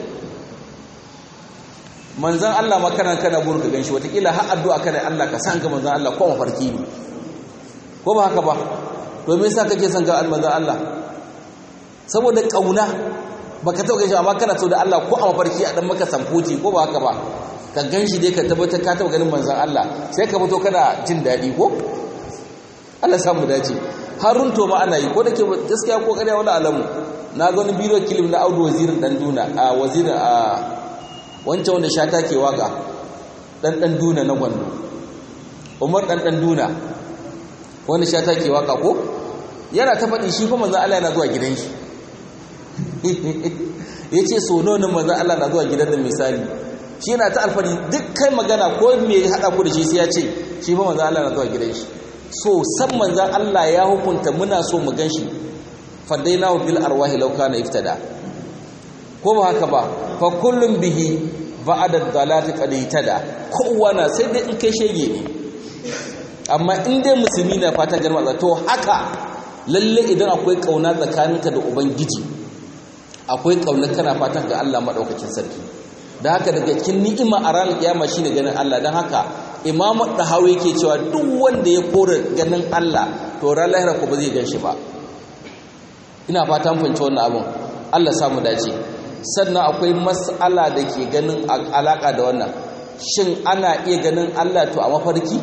manzon Allah makaran kana burin ka ganshi watakila har addu'a kana Allah ka san ga manzon Allah ko mafarki ne ko ba haka ba to me yasa kake son ga almanzan Allah saboda kauna baka taba ganin shi amma kana so da Allah ko a mafarki a dan maka samfuci ko ba haka ba ka ganshi dai ka tabbata ka taba ganin manzan Allah sai ka fito kana jin dadi ko Allah ya mu dace harun to ma ana yi ko dake gaskiya ko kariya wala alamu na ga wani bidiyo kilim na Audu wazirin dan duna a wazirin a wancan wanda shata ke waka dan dan duna na gwando Umar dan dan duna wanda sha take waka ko yana ta faɗi shi fa manzon Allah yana zuwa gidan shi yace so nawa ne manzon Allah na zuwa gidan da misali shi yana ta alfari duk kai magana ko me hada ku da shi sai ya ce shi fa manzon Allah na zuwa gidan shi so san manzon Allah ya hukunta muna so mu gan shi fadainahu bil arwahi law kana iftada ko ba haka ba fa kullum bihi ba'da dalati qad itada kowa na sai dai in kai shege ne amma in dai musulmi na fata garma to haka lalle idan akwai kauna tsakaninka da ubangiji akwai kauna kana fatan ga Allah madaukakin sarki da haka daga cikin ni'ima a ranar kiyama shine ganin Allah dan haka Imam Dahawi yake cewa duk wanda ya kore ganin Allah to ran lahira ko ba zai gan shi ba ina fatan fahimci wannan abun Allah samu dace sannan akwai mas'ala da ke ganin alaka da wannan shin ana iya ganin Allah to a mafarki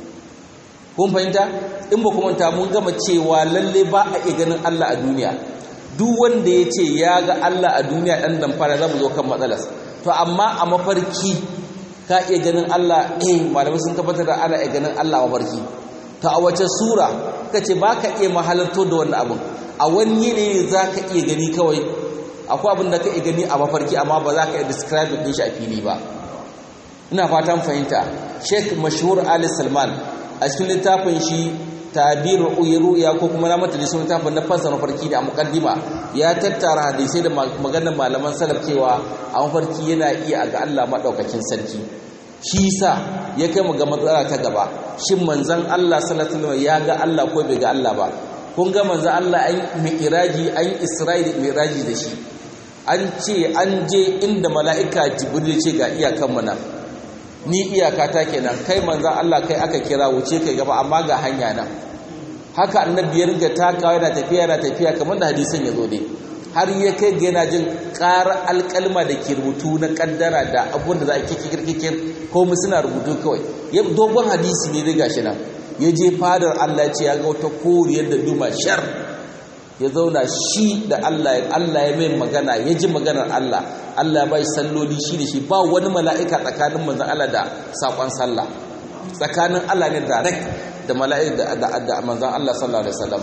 kun fahimta in ba kuma ta mun gama cewa lalle ba a iya ganin Allah a duniya duk wanda ya ce ya ga Allah a duniya ɗan damfara za mu zo kan matsalas to amma a mafarki ka iya ganin Allah eh malamai sun tabbatar da ana iya ganin Allah a mafarki to a wace sura ka ce ba ka iya mahalarto da wannan abin a wani yanayi za ka iya gani kawai akwai abin da ka iya gani a mafarki amma ba za ka iya describe ɗin shi a fili ba ina fatan fahimta sheikh mashhur ali salman a cikin littafin shi tabir ru'ya ko kuma na mata da sunan littafin na fassara mafarki da muqaddima ya tattara hadisai da maganar malaman salaf cewa a mafarki yana iya ga Allah madaukakin sarki shi yasa ya kai mu ga matsala ta gaba shin manzon Allah sallallahu alaihi wasallam ya ga Allah ko bai ga Allah ba kun ga manzon Allah an mi'raji an isra'ili mi'raji da shi an ce an je inda mala'ika jibril ce ga iyakan mu nan ni iyaka ta kenan kai manzan Allah kai aka kira wuce kai gaba amma ga hanya nan haka annabi ya ringa takawa yana tafiya yana tafiya kamar da hadisin ya zo dai har ya kai ga yana jin ƙarar alƙalma da ke rubutu na ƙaddara da abun da za a kikir kikir ko mu suna rubutu kawai ya dogon hadisi ne riga shi nan ya je fadar Allah ce ya ga wata koriyar da duma shar ya zauna shi da Allah ya Allah ya mai magana ya ji maganar Allah Allah bai salloli shi da shi ba wani mala'ika tsakanin manzon Allah da sakon sallah tsakanin Allah ne direct da mala'ika da da manzon Allah sallallahu alaihi wasallam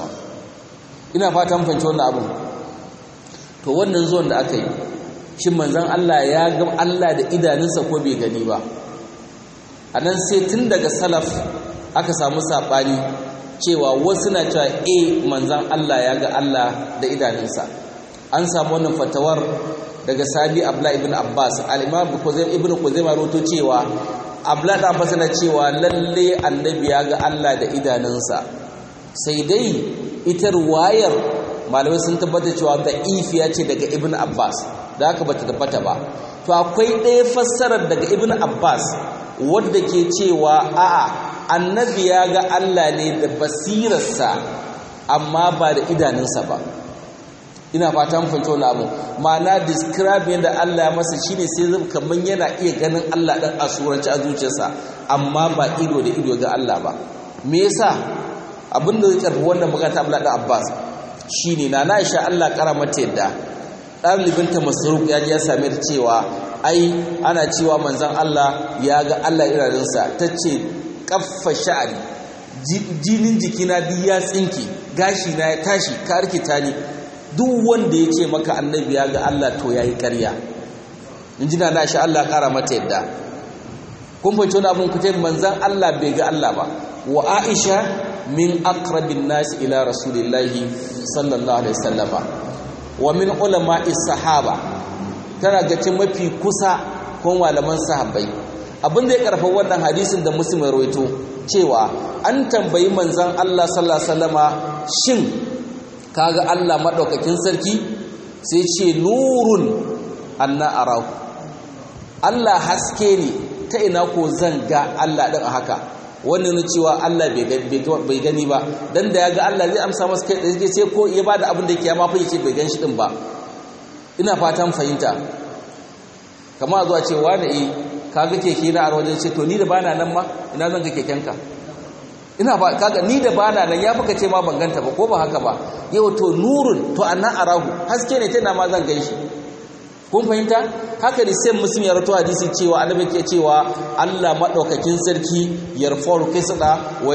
ina fatan fahimci wannan abin to wannan zuwan da aka yi shin manzon Allah ya ga Allah da idanunsa ko bai gani ba anan sai tun daga salaf aka samu sabani cewa wasu na cewa e manzan Allah ya ga Allah da idanunsa an samu wannan fatawar daga sabi abla ibn abbas al-imam ibn kuzaima roto cewa abla da abbas na cewa lalle annabi ya ga Allah da idanunsa sai dai ita ruwayar malamai sun tabbata cewa da ifiya ce daga ibn abbas da haka bata tabbata ba to akwai ɗaya fassarar daga ibn abbas wadda ke cewa a'a annabi ya ga Allah ne da basirarsa amma ba da idanunsa ba ina fata mun fahimci wannan abu ma'ana describe yadda Allah ya masa shine sai zai kaman yana iya ganin Allah dan a suranci a zuciyarsa amma ba ido da ido ga Allah ba me yasa abin da zai karbi wannan magana ta Abdullah dan Abbas shine na Aisha Allah kara mata yadda ɗalibinta Masruq ya ji ya same ta cewa ai ana cewa manzon Allah ya ga Allah idanunsa tace kaffa sha'ari jinin jikina duk ya tsinke gashi na ya tashi ka rikita ni duk wanda ya ce maka annabi ya ga Allah to yayi ƙarya in ji na shi Allah ƙara mata yadda kun fahimci wani abin kuce manzan Allah bai ga Allah ba wa Aisha min aqrabin nas ila rasulillahi sallallahu alaihi wasallama wa min ulama'i sahaba tana ga mafi kusa ko malaman sahabbai abin da ya karfa wannan hadisin da muslim ya rawaito cewa an tambayi manzon Allah sallallahu alaihi wasallama shin kaga Allah madaukakin sarki sai ce nurun anna arahu Allah haske ne ta ina ko zan ga Allah din a haka wannan ne cewa Allah bai gani ba dan da ya ga Allah zai amsa masa kai da sai ko ya bada abin da yake ya ma fa yace bai gan shi din ba ina fatan fahimta kamar zuwa cewa da eh kaga keke na a wajen ce to ni da bana nan ma ina zan ga kekenka ina ba kaga ni da bana nan ya fuka ce ma ban ganta ba ko ba haka ba yau to nurun to anna arahu haske ne tana ma zan ganshi kun fahimta haka ne sai muslim ya rato hadisi cewa annabi ke cewa Allah madaukakin sarki yarfa'u qisda wa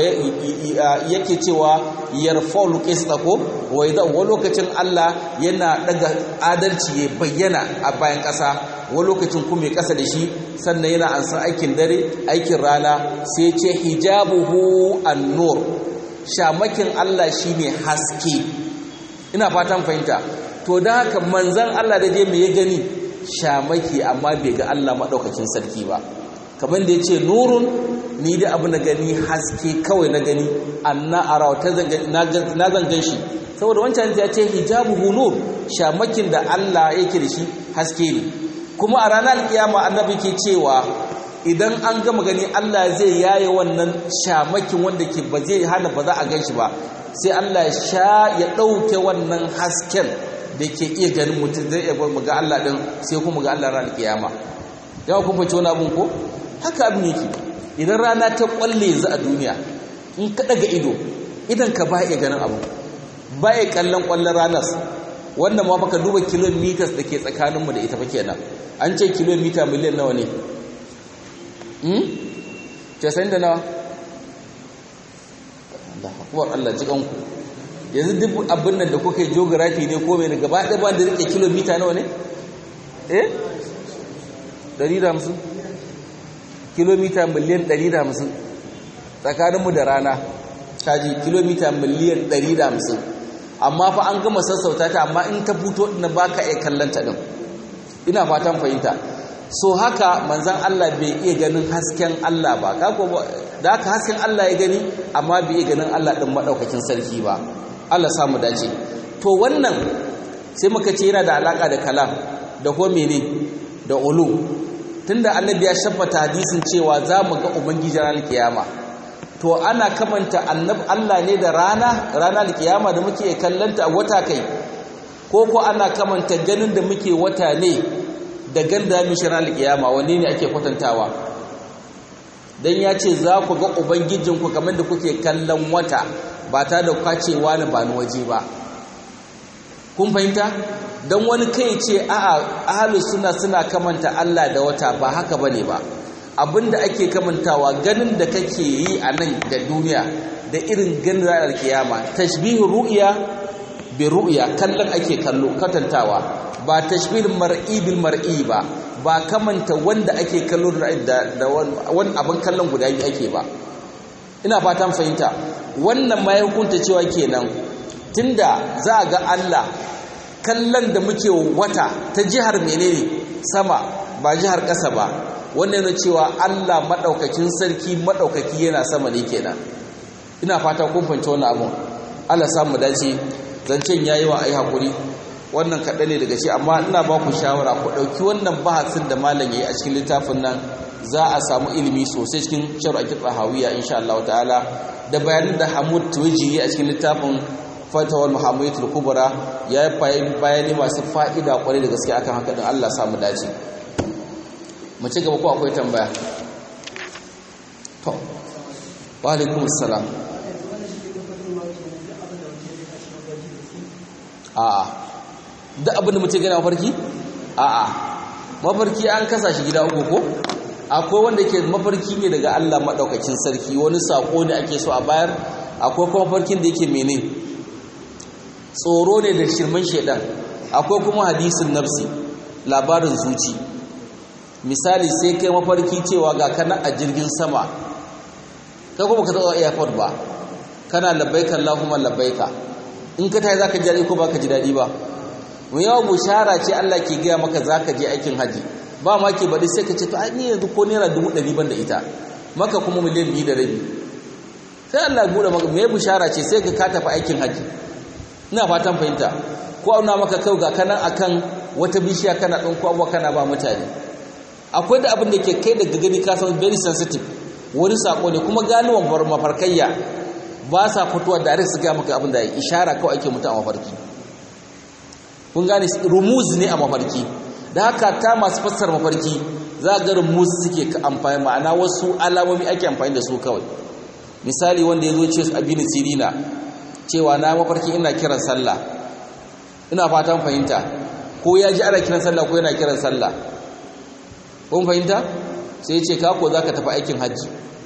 yake cewa yarfa'u qisda ko wa idan wani lokacin Allah yana daga adalci ya bayyana a bayan ƙasa wani lokacin kuma ya ƙasa da shi sannan yana ansan aikin dare aikin rana sai ce hijabuhu an-nur shamakin Allah shine haske ina fatan fahimta to da haka manzan Allah da dai me ya gani shamaki amma bai ga Allah maɗaukakin sarki ba kamar da ya ce nurun ni da abu na gani haske kawai na gani anna arawa na zangan shi saboda wancan ya ce hijabu nur shamakin da Allah yake da shi haske ne kuma a ranar kiyama annabi ke cewa idan an gama gani Allah zai yaye wannan shamakin wanda ke ba zai hana ba za a gan shi ba sai Allah sha ya ɗauke wannan hasken da ke iya ganin mutum zai iya ga Allah ɗin sai kuma ga Allah ranar kiyama yawa kun fahimci wani abin ko haka abin yake idan rana ta kwalle yanzu a duniya in ka daga ido idan ka ba iya ganin abu ba iya kallon kwallon ranar wannan ma baka duba kilometers da ke tsakaninmu da ita fa kenan an ce kilomita miliyan nawa ne hmm? casa'in da nawa Allah akwai Allah jikanku yanzu duk abin nan da kuka yi geography ne ko mai gaba ɗaya ba da rike kilomita nawa ne eh 150 kilomita miliyan 150 tsakaninmu da rana kaji kilomita miliyan 150 amma fa an gama sassauta ta amma in ta fito na baka iya kallanta din ina fatan fahimta so haka manzan Allah bai iya ganin hasken Allah ba kako da haka hasken Allah ya gani amma bai iya ganin Allah din madaukakin sarki ba Allah samu dace to wannan sai muka ce yana da alaka da kalam da ko mene da ulu tunda annabi ya shabbata hadisin cewa za mu ga ubangiji ranar kiyama to ana kamanta annabi Allah ne da rana ranar kiyama da muke kallanta a wata kai ko ko ana kamanta ganin da muke wata ne da ganda mu shi ranar kiyama wanne ne ake kwatantawa dan ya ce za ku ga ubangijinku kamar da kuke kallon wata ba ta da kwacewa na ba ni waje ba kun fahimta don wani kai ce a'a ahalus suna suna kamanta Allah da wata ba haka bane ba abinda ake kamantawa ganin da kake yi a nan da duniya da irin ganin ranar kiyama tashbihu ru'ya bi ru'ya kallon ake kallo katantawa ba tashbih mar'i bil mar'i ba ba kamanta wanda ake kallo da da wani abin kallon guda biyu ake ba ina fatan fahimta wannan ma ya hukunta cewa kenan tunda za a ga Allah kallon da muke wata ta jihar menene sama ba jihar ƙasa ba wannan yana cewa Allah madaukakin sarki madaukaki yana sama ne kenan ina fata kun fahimci wannan abun Allah samu dace zancen yayi wa ai hakuri wannan kaɗan ne daga shi amma ina ba ku shawara ku ɗauki wannan bahasin da malam yayi a cikin littafin nan za a samu ilimi sosai cikin shar'a hawiya insha Allah ta'ala da bayanin da Hamud Tuwaji a cikin littafin Fatawar Muhammadul Kubra ya yi bayani masu fa'ida kwarai da gaske akan haka din Allah samu dace mu ci gaba ko akwai tambaya to wa alaikum assalam a'a duk abin da mutum gana mafarki a'a mafarki an kasa shi gida uku ko akwai wanda ke mafarki ne daga Allah maɗaukakin sarki wani saƙo ne ake so a bayar akwai kuma mafarkin da yake mene tsoro ne da shirman shaidan akwai kuma hadisin nafsi labarin zuci misali sai kai mafarki cewa ga kana a jirgin sama kai kuma ka tsawo airport ba kana labbaika Allahumma labbaika in ka tayi zaka ji daɗi ko baka ji daɗi ba mu yawa bushara ce Allah ke gaya maka zaka je aikin haji ba ma ke baɗi sai ka ce to ai ni yanzu ko naira dubu ɗari ban da ita maka kuma miliyan biyu da rabi sai Allah buɗe maka me bushara ce sai ka ka tafi aikin haji ina fatan fahimta ko auna maka kai ga kanan akan wata bishiya kana ɗan kwakwa kana ba mutane akwai da abin da ke kai daga gani ka san very sensitive wani sako ne kuma ganuwan bar mafarkayya ba sa fitowa da su ga maka abin da ya ishara kawai ake mutu a mafarki kun gane rumuz ne a mafarki da haka ta masu fassar mafarki za ga rumuz suke amfani ma'ana wasu alamomi ake amfani da su kawai misali wanda ya zo ce su abin sirina cewa na mafarki ina kiran sallah ina fatan fahimta ko ya ji ana kiran sallah ko yana kiran sallah kun fahimta sai ya ce kako za ka tafi aikin hajji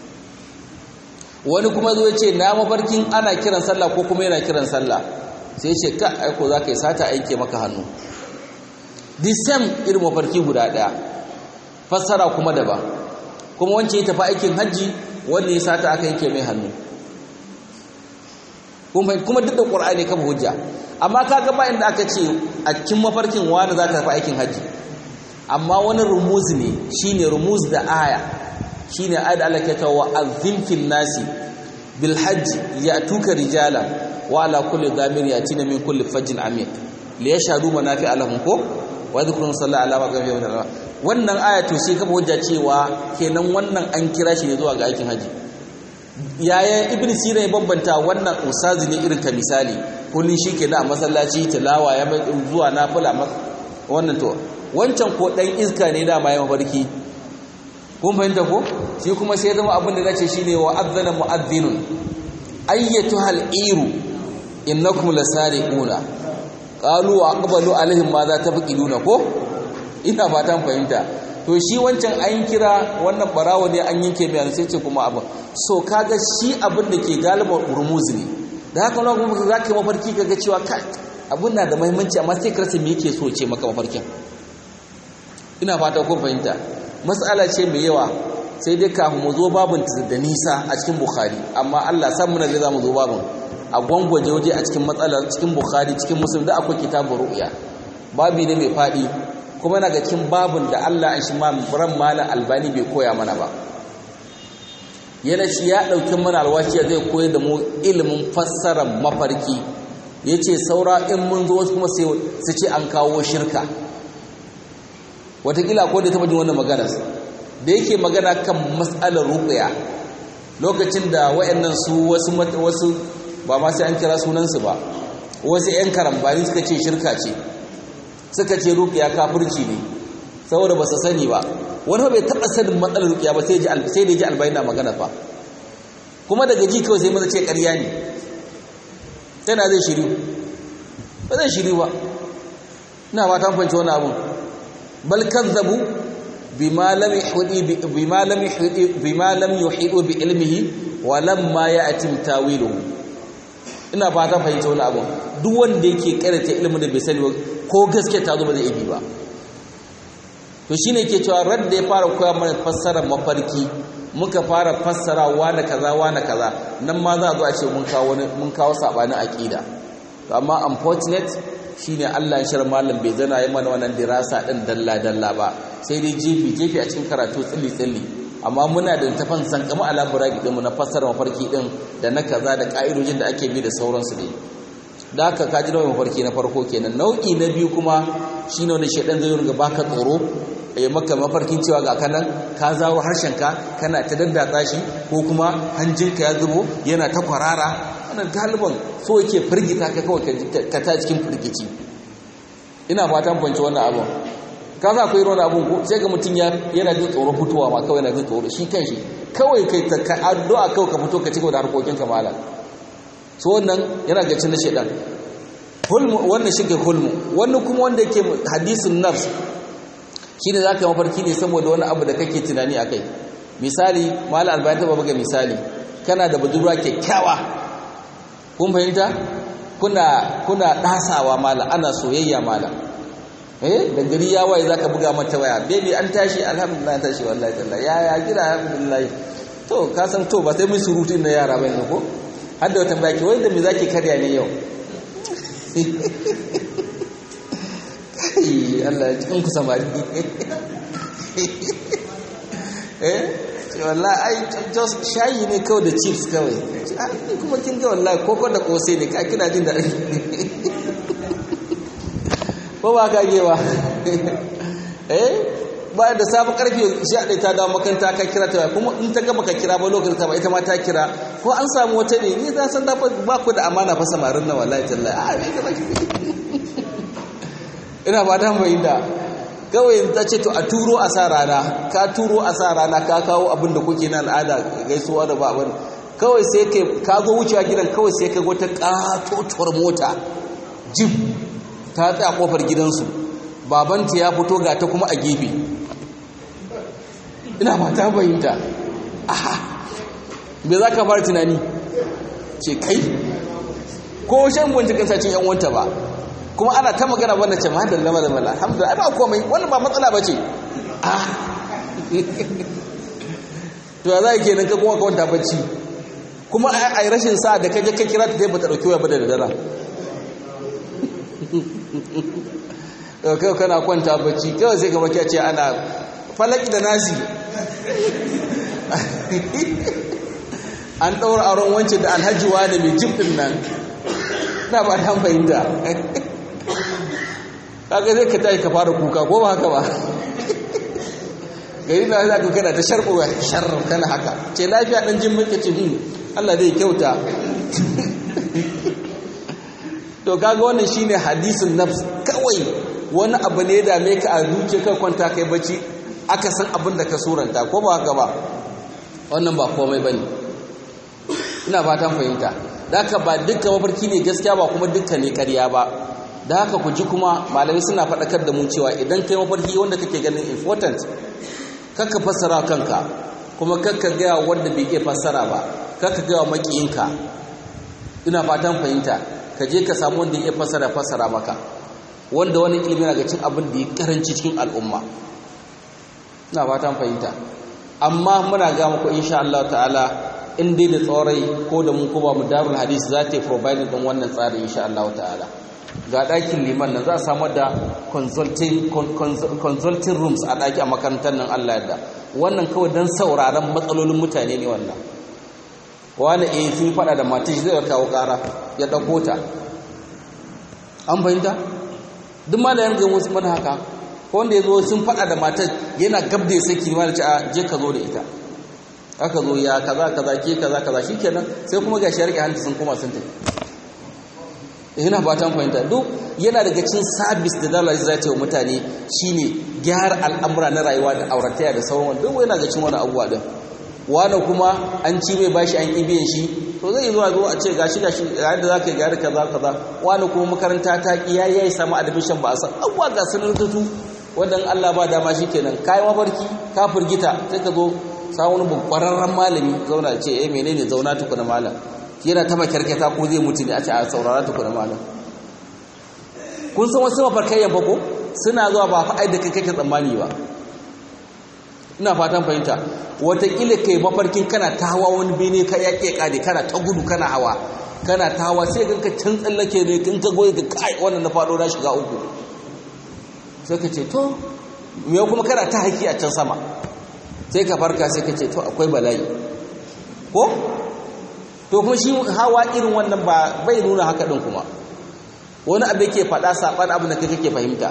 wani kuma zo ce na mafarkin ana kiran sallah ko kuma yana kiran sallah sai ya ce ka aiko za ka yi sata aike maka hannu the same irin mafarki guda ɗaya fassara kuma daban kuma wance ya tafi aikin hajji wanda ya sata aka yanke mai hannu kuma duk da ƙur'ani kama hujja amma kaga ba inda aka ce a cikin mafarkin wani za ka tafi aikin haji amma wani rumuz ne shine rumuz da aya shine ayat Allah ke ta wa azim fil nasi bil hajj ya'tuka rijala wa ala kulli dhamir yatina min kulli fajjin amiq li yashhadu manafi alahum ko wa dhkuru sallallahu alaihi wa sallam wannan aya to sai kafa hujja cewa kenan wannan an kira shi ne zuwa ga aikin haji yaya ibn sina ya bambanta wannan usazi ne irin ka misali kullun shi ke na masallaci tilawa ya bai zuwa nafila wannan to wancan ko dan iska ne dama ya mafarki kun fahimta ko shi kuma sai zama abin da zace shine wa adzana muadhdhinun ayyatu hal iru innakum lasariquna qalu wa aqbalu alaihim ma za tafqiduna ko ina fatan fahimta to shi wancan an kira wannan barawo ne an yanke mai sai ce kuma abin so kaga shi abin da ke galibar urmuz ne da haka wani kuma za ka yi mafarki kaga cewa ka abin na da mahimmanci amma sai karsa me yake so ce maka mafarkin ina fata kun fahimta matsala ce mai yawa sai dai kafin mu zo babin da nisa a cikin bukhari amma allah san muna zai za mu zo babin a gwangwaje waje a cikin matsalar cikin bukhari cikin musulun da akwai kitabun ru'ya babi ne mai faɗi kuma na ga cikin babin da allah an shi ran malam albani bai koya mana ba yana shi ya ɗauki mana alwashi zai koyar da mu ilimin fassarar mafarki ya ce saura in mun zo wasu kuma su ce an kawo shirka watakila ko da taɓa jin wannan maganar da yake magana kan matsalar ruƙuya lokacin da wayannan su wasu wasu ba ma sai an kira sunansu ba wasu 'yan karambani suka ce shirka ce suka ce ruƙuya kafirci ne saboda ba su sani ba wani bai taɓa sanin matsalar ruƙuya ba sai da ji albayin na magana fa kuma daga ji kawai sai maza ce ƙarya ne tana zai shiru ba zai shiru ba ina ba ta fanci wani abun bal kazzabu bima lam yuhidi bima lam yuhidi bima lam yuhidu bi ilmihi wa lamma ya'tim tawiluhu ina ba ta fahimci wani abun duk wanda yake karanta ilimin da bai sani ba ko gaske ta zo ba zai yi ba to shine ke cewa radda ya fara koya mana fassarar mafarki muka fara fassara wane kaza wane kaza nan ma za a zo a ce mun kawo mun kawo sabanin aqida to amma unfortunate shine Allah ya shar malam bai zana yi mana wannan dirasa din dalla dalla ba sai dai jefi jefi a cikin karatu tsilli tsilli amma muna da tafan san kama ala buraki din mu na fassara mafarki din da na kaza da ka'idojin da ake bi da sauransu dai da haka ka ji nau'in mafarki na farko kenan nau'i na biyu kuma shine wani shedan zai ringa baka tsoro ya maka mafarkin cewa ga kanan ka zawo harshenka kana ta daddatsa shi ko kuma hanjinka ya zubo yana ta kwarara wannan galiban so yake firgita ka kawai ka ta cikin firgici ina fatan fanci wannan abun ka za ku yi wani abun ko sai ga mutum yana jin tsoro fitowa ma kawai yana jin tsoro shi kan shi kawai kai ka addu'a kawai ka fito ka cigaba da harkokin ka malam so wannan yana ga cin shedan hulmu wannan shi ke hulmu wannan kuma wanda yake hadisin nafs shi ne za ka mafarki ne saboda wani abu da kake tunani a kai misali mala albayan taba buga misali kana da budurwa kyakkyawa kun fahimta kuna kuna dasawa mala ana soyayya mala eh da gari ya waye zaka buga mata waya baby an tashi alhamdulillah tashi wallahi tallahi ya ya gida alhamdulillah to ka san to ba sai mun surutu na yara bane ko har da wata baki wai da me zaki karya ne yau Allah ya cikin ku samari eh wallahi ai just shayi ne kawai da chips kawai kuma kin ga wallahi koko da kose ne ka kina jin daɗi ko ba ka gewa eh ba da sabu karfe 11 ta dawo makanta ka kira ta kuma in ta gaba ka kira ba lokacin ta ba ita ma ta kira ko an samu wata ne ni za san da ba ku da amana fa samarin nan wallahi tallahi a ne ka ina ba ta bayyana kawai ta ce to a turo a sa rana ka turo a sa rana ka kawo abin da kuke na al'ada gaisuwa da ba abin kawai sai kai ka zo wucewa gidan kawai sai ka wata katotuwar mota jib ta tsaya kofar gidansu babanta ya fito ga ta kuma a gefe ina ba ta bayyanta aha me za ka fara tunani ce kai ko shan binciken sacin yan wanta ba kuma ana ta magana wannan ce mahadar lama da mala alhamdulillah ba komai wannan ba matsala ba ce ah to ya za a kenan ka kuma kawanta bacci kuma a yi rashin sa da kaje ka kira ta ba ta ɗauki waya ba da dara kai kana kwanta bacci kawai sai ka baki ce ana falaki da nasi an ɗaura auren wancan da alhaji wani mai jifin nan na ba ta fahimta kaga zai ka tashi ka fara kuka ko ba haka ba gari na za ka kana ta sharɓuwa sharar kana haka ce lafiya ɗan jin muke ce hin Allah zai kyauta to kaga wannan shine hadisin nafs kawai wani abu ne da me ka a zuciya kai kwanta kai bacci aka san abin da ka suranta ko ba haka ba wannan ba komai bane ina fatan fahimta da haka ba dukkan mafarki ne gaskiya ba kuma dukkan ne ƙarya ba da haka ku ji kuma malamai suna faɗakar da mu cewa idan kai mafarki wanda kake ganin important kakka fassara kanka kuma kakka gaya wanda bai iya fassara ba kakka gaya makiyinka ina fatan fahimta ka je ka samu wanda ya fassara fassara maka wanda wani ilimi na ga cin abin da ya karanci cikin al'umma ina fatan fahimta amma muna ga muku insha Allah ta'ala in dai da tsorai ko da mun kuma mu darul hadis za ta provide din wannan tsari insha Allah ta'ala ga ɗakin liman nan za a samar da consulting consulting rooms a ɗaki a makarantar nan Allah yadda wannan kawai don sauraron matsalolin mutane ne wannan wani eh sun faɗa da matashi zai kawo ƙara ya ɗauko ta an fahimta duk ma da yanzu wasu mana haka ko wanda ya zo sun faɗa da matar yana gab da ya saki ma da ci a je ka zo da ita aka zo ya kaza kaza ke kaza kaza shikenan sai kuma gashi ya rike hanci sun koma sun tafi yana fatan fahimta duk yana daga cin sabis da dalilai za ta yi wa mutane shine gyara al'amura na rayuwa da aurataya da sauran duk yana ga cin wani abuwa din wani kuma an ci mai bashi an ibiyan shi to zai zuwa zo a ce gashi gashi yadda za ka yi gyara kaza kaza wani kuma makaranta ta ki yayi yayi samu admission ba a san abuwa ga sanar tutu wanda Allah ba dama shi kenan kai mabarki ka firgita sai ka zo samu wani kwararren malami zauna ce eh menene zauna tukuna malam yana ta makarkata ko zai mutu ne a ce a saurara tukuna malam kun san wasu mafarkayyan fa ko suna zuwa ba fa ai da kai kake tsammani ba ina fatan fahimta watakila kai mafarkin kana ta hawa wani bene ka yaƙe ƙade kana ta gudu kana hawa kana ta hawa sai ganka can tsallake ne kin ka goyi ga kai wannan na faɗo na shiga uku sai ka ce to me kuma kana ta haiki a can sama sai ka farka sai ka ce to akwai bala'i ko to kuma shi hawa irin wannan ba bai nuna haka din kuma wani abu yake faɗa saɓan abin da kake fahimta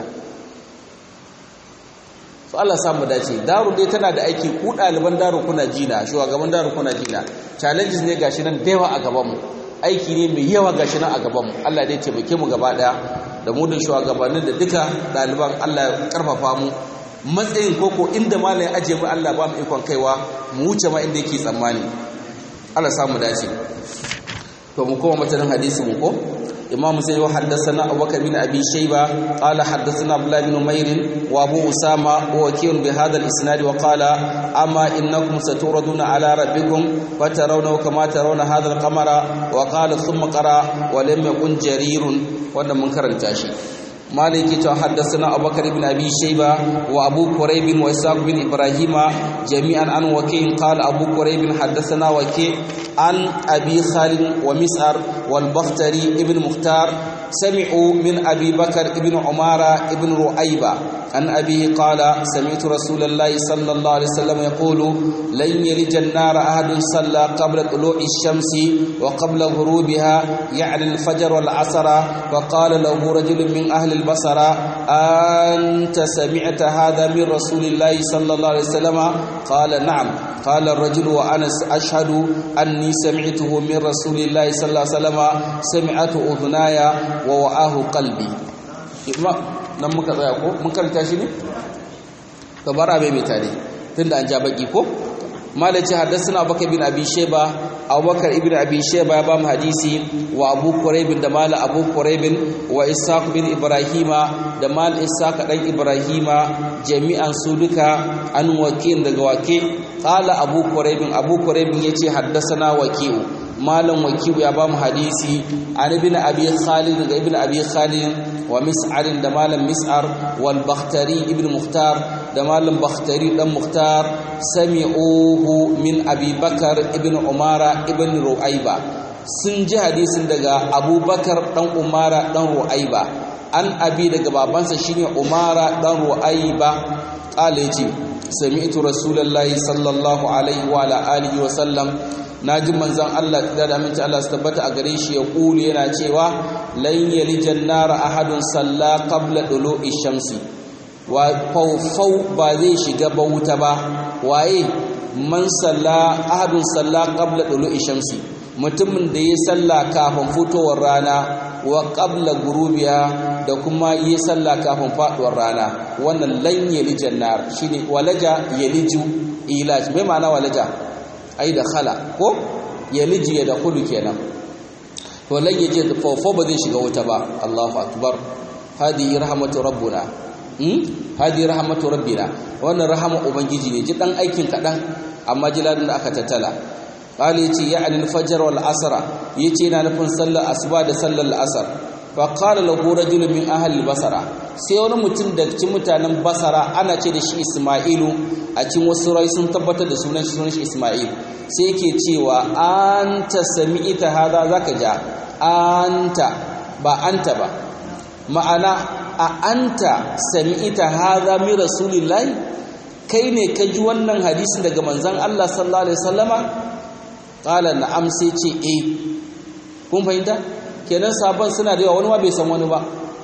so Allah sa mu dace daru dai tana da aiki ku ɗaliban daru kuna jina shugaban daru kuna jina challenges ne gashi nan da yawa a gaban mu aiki ne mai yawa gashi nan a gaban mu Allah dai taimake mu gaba daya da mu da shugabannin da duka ɗaliban Allah ya karfafa mu matsayin koko inda malai aje mu Allah ba mu ikon kaiwa mu wuce ma inda yake tsammani Allah sa mu dace to mu koma matanin hadisi mu ko إمام مسلم وحدثنا أبو بكر بن أبي شيبة قال حدثنا عبد الله بن نمير وأبو أسامة ووكيل بهذا الإسناد وقال أما إنكم ستوردون على ربكم فترونه كما ترون هذا القمر وقال ثم قرأ ولم يكن جرير وأنا منكر التاشي مالك حدثنا أبو بكر بن أبي شيبة وأبو كريب وإسحاق بن إبراهيم جميعا عن وكيع قال أبو كريب حدثنا وكيع عن أبي خالد ومسعر والبختري ابن مختار سمعوا من أبي بكر ابن عمارة ابن رؤيبة عن أبيه قال سمعت رسول الله صلى الله عليه وسلم يقول لن يلج النار أحد صلى قبل طلوع الشمس وقبل غروبها يعني الفجر والعصر فقال له رجل من أهل البصر أنت سمعت هذا من رسول الله صلى الله عليه وسلم قال نعم قال الرجل وأنا أشهد أني سمعته من رسول الله صلى الله عليه وسلم سمعت أذناي ووعاه قلبي nan muka tsaya ko mun karanta shi ne ka bara mai tare tunda an ja baki ko malaci haddathana abubakar bin abi shayba abubakar ibn abi shayba ya ba mu hadisi wa abu quraib da mala abu quraib wa ishaq bin ibrahima da mal ishaq dan ibrahima jami'an su duka an wakil daga wake qala abu quraib abu quraib yace haddathana waki'u malam waki'u ya ba mu hadisi an ibn abi khalid daga ibn abi khalid wa mis'ar da malam mis'ar wal bakhtari ibn muhtar da malam bakhtari dan muhtar sami'uhu min abi bakar ibn umara ibn ru'aiba sun ji hadisin daga abubakar dan umara dan ru'aiba an abi daga babansa shine umara dan ru'ayba qala yace sami'tu rasulullahi sallallahu alaihi wa ala alihi wa sallam naji manzon Allah da da aminci Allah su tabbata a gare shi ya kulu yana cewa lan yalijan nar ahadun salla qabla dulu'i shamsi wa fawfaw ba zai shiga ba wuta ba waye man salla ahadun salla qabla dulu'i shamsi mutumin da ya salla kafin fitowar rana wa qabla gurubiya da kuma yi salla kafin faduwar rana wannan lan yalijan nar shine walaja yaliju ilaj me ma'ana walaja ai da khala ko yaliji ya da khulu kenan to lan yaje fawfa ba zai shiga wuta ba Allahu akbar hadi rahmatu rabbuna hmm hadi rahmatu rabbina wannan rahama ubangiji ne ji dan aikin kadan amma jiladin da aka tattala qali yace ya'ni al-fajr wal asr yace yana nufin sallar asuba da sallar asr fa qala lahu rajulun min ahli basara sai wani mutum da cikin mutanen basara ana ce da shi isma'ilu a cikin wasu rai sun tabbatar da sunan shi sunan shi isma'il sai yake cewa anta sami'ita hada zaka ja anta ba anta ba ma'ana a anta sami'ita hada mi rasulillahi kai ne ka ji wannan hadisin daga manzon Allah sallallahu alaihi wasallama qala na'am sai ce eh kun fahimta kenan sabon suna da yawa wani ma bai san wani ba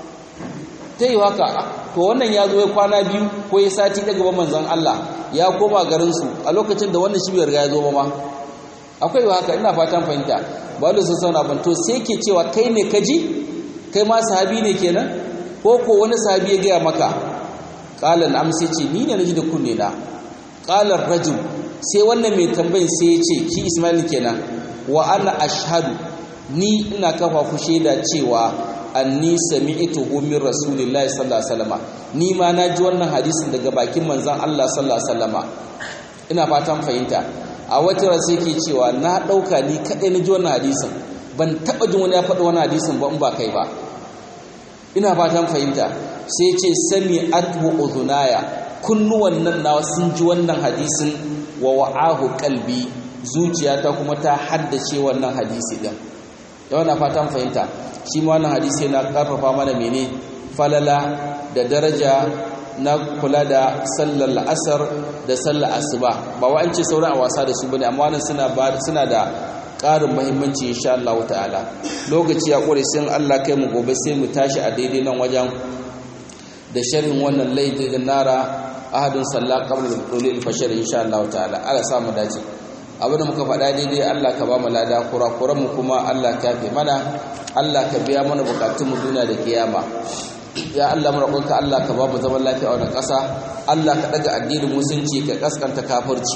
ta yi haka to wannan ya zo ya kwana biyu ko ya sati daga ba manzon Allah ya koma garinsu a lokacin da wannan shi bai riga ya zo ba ma akwai wa haka ina fatan fahimta ba da sun sauna ban to sai ke cewa kai ne ka ji kai ma sahabi ne kenan ko ko wani sahabi ya gaya maka qala na'am sai ce ni ne naji da kunne na qala rajul sai wannan mai tambayin sai ya ce shi Ismail kenan wa ana ashhadu ni ina kafa ku shaida cewa anni sami'tuhu min rasulillahi sallallahu alaihi wasallam ni ma naji wannan hadisin daga bakin manzon Allah sallallahu alaihi wasallam ina fatan fahimta a wata rasu yake cewa na dauka ni kadai naji wannan hadisin ban taba jin wani ya faɗi wannan hadisin ba in ba kai ba ina fatan fahimta sai ce sami athu udhunaya kunnuwan nan nawa sun ji wannan hadisin wa wa'ahu qalbi zuciyata kuma ta haddace wannan hadisi din yau na fatan fahimta shi ma wannan hadisi yana karfafa mana mene falala da daraja na kula da sallar la'asar da sallar asuba ba wa an ce sauran a wasa da su bane amma wannan suna suna da ƙarin muhimmanci insha Allah ta'ala lokaci ya kore sai Allah kai mu gobe sai mu tashi a daidai nan wajen da sharhin wannan laidi da nara ahadun salla qabla al-ulul fashar insha Allah ta'ala Allah sa mu dace abinda muka faɗa daidai Allah ka ba mu lada kurakuran mu kuma Allah ka fi mana Allah ka biya mana bukatun mu duniya da kiyama ya Allah mu roƙonka Allah ka ba mu zaman lafiya a wannan ƙasa Allah ka daga addinin musulunci ka kaskanta kafirci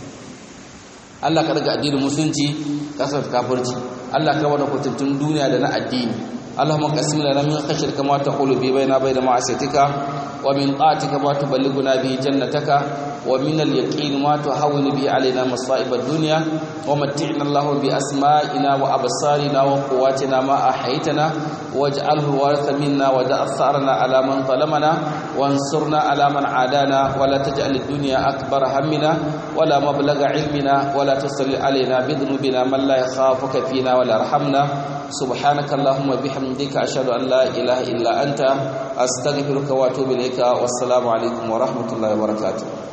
Allah ka daga addinin musulunci kaskanta kafirci Allah ka bada kutuntun duniya da na addini اللهم قسم لنا من خشيتك ما تحول به بيننا وبين معصيتك ومن طاعتك ما تبلغنا به جنتك ومن اليقين ما تهون به علينا مصائب الدنيا ومتعنا الله بأسمائنا وأبصارنا وقواتنا ما أحيتنا واجعله الوارث منا ودع ثأرنا على من ظلمنا وانصرنا على من عادانا ولا تجعل الدنيا أكبر همنا ولا مبلغ علمنا ولا تسل علينا بذنوبنا من لا يخافك فينا ولا يرحمنا سبحانك اللهم بحمدك أشهد أن لا إله إلا أنت أستغفرك وأتوب إليك والسلام عليكم ورحمة الله وبركاته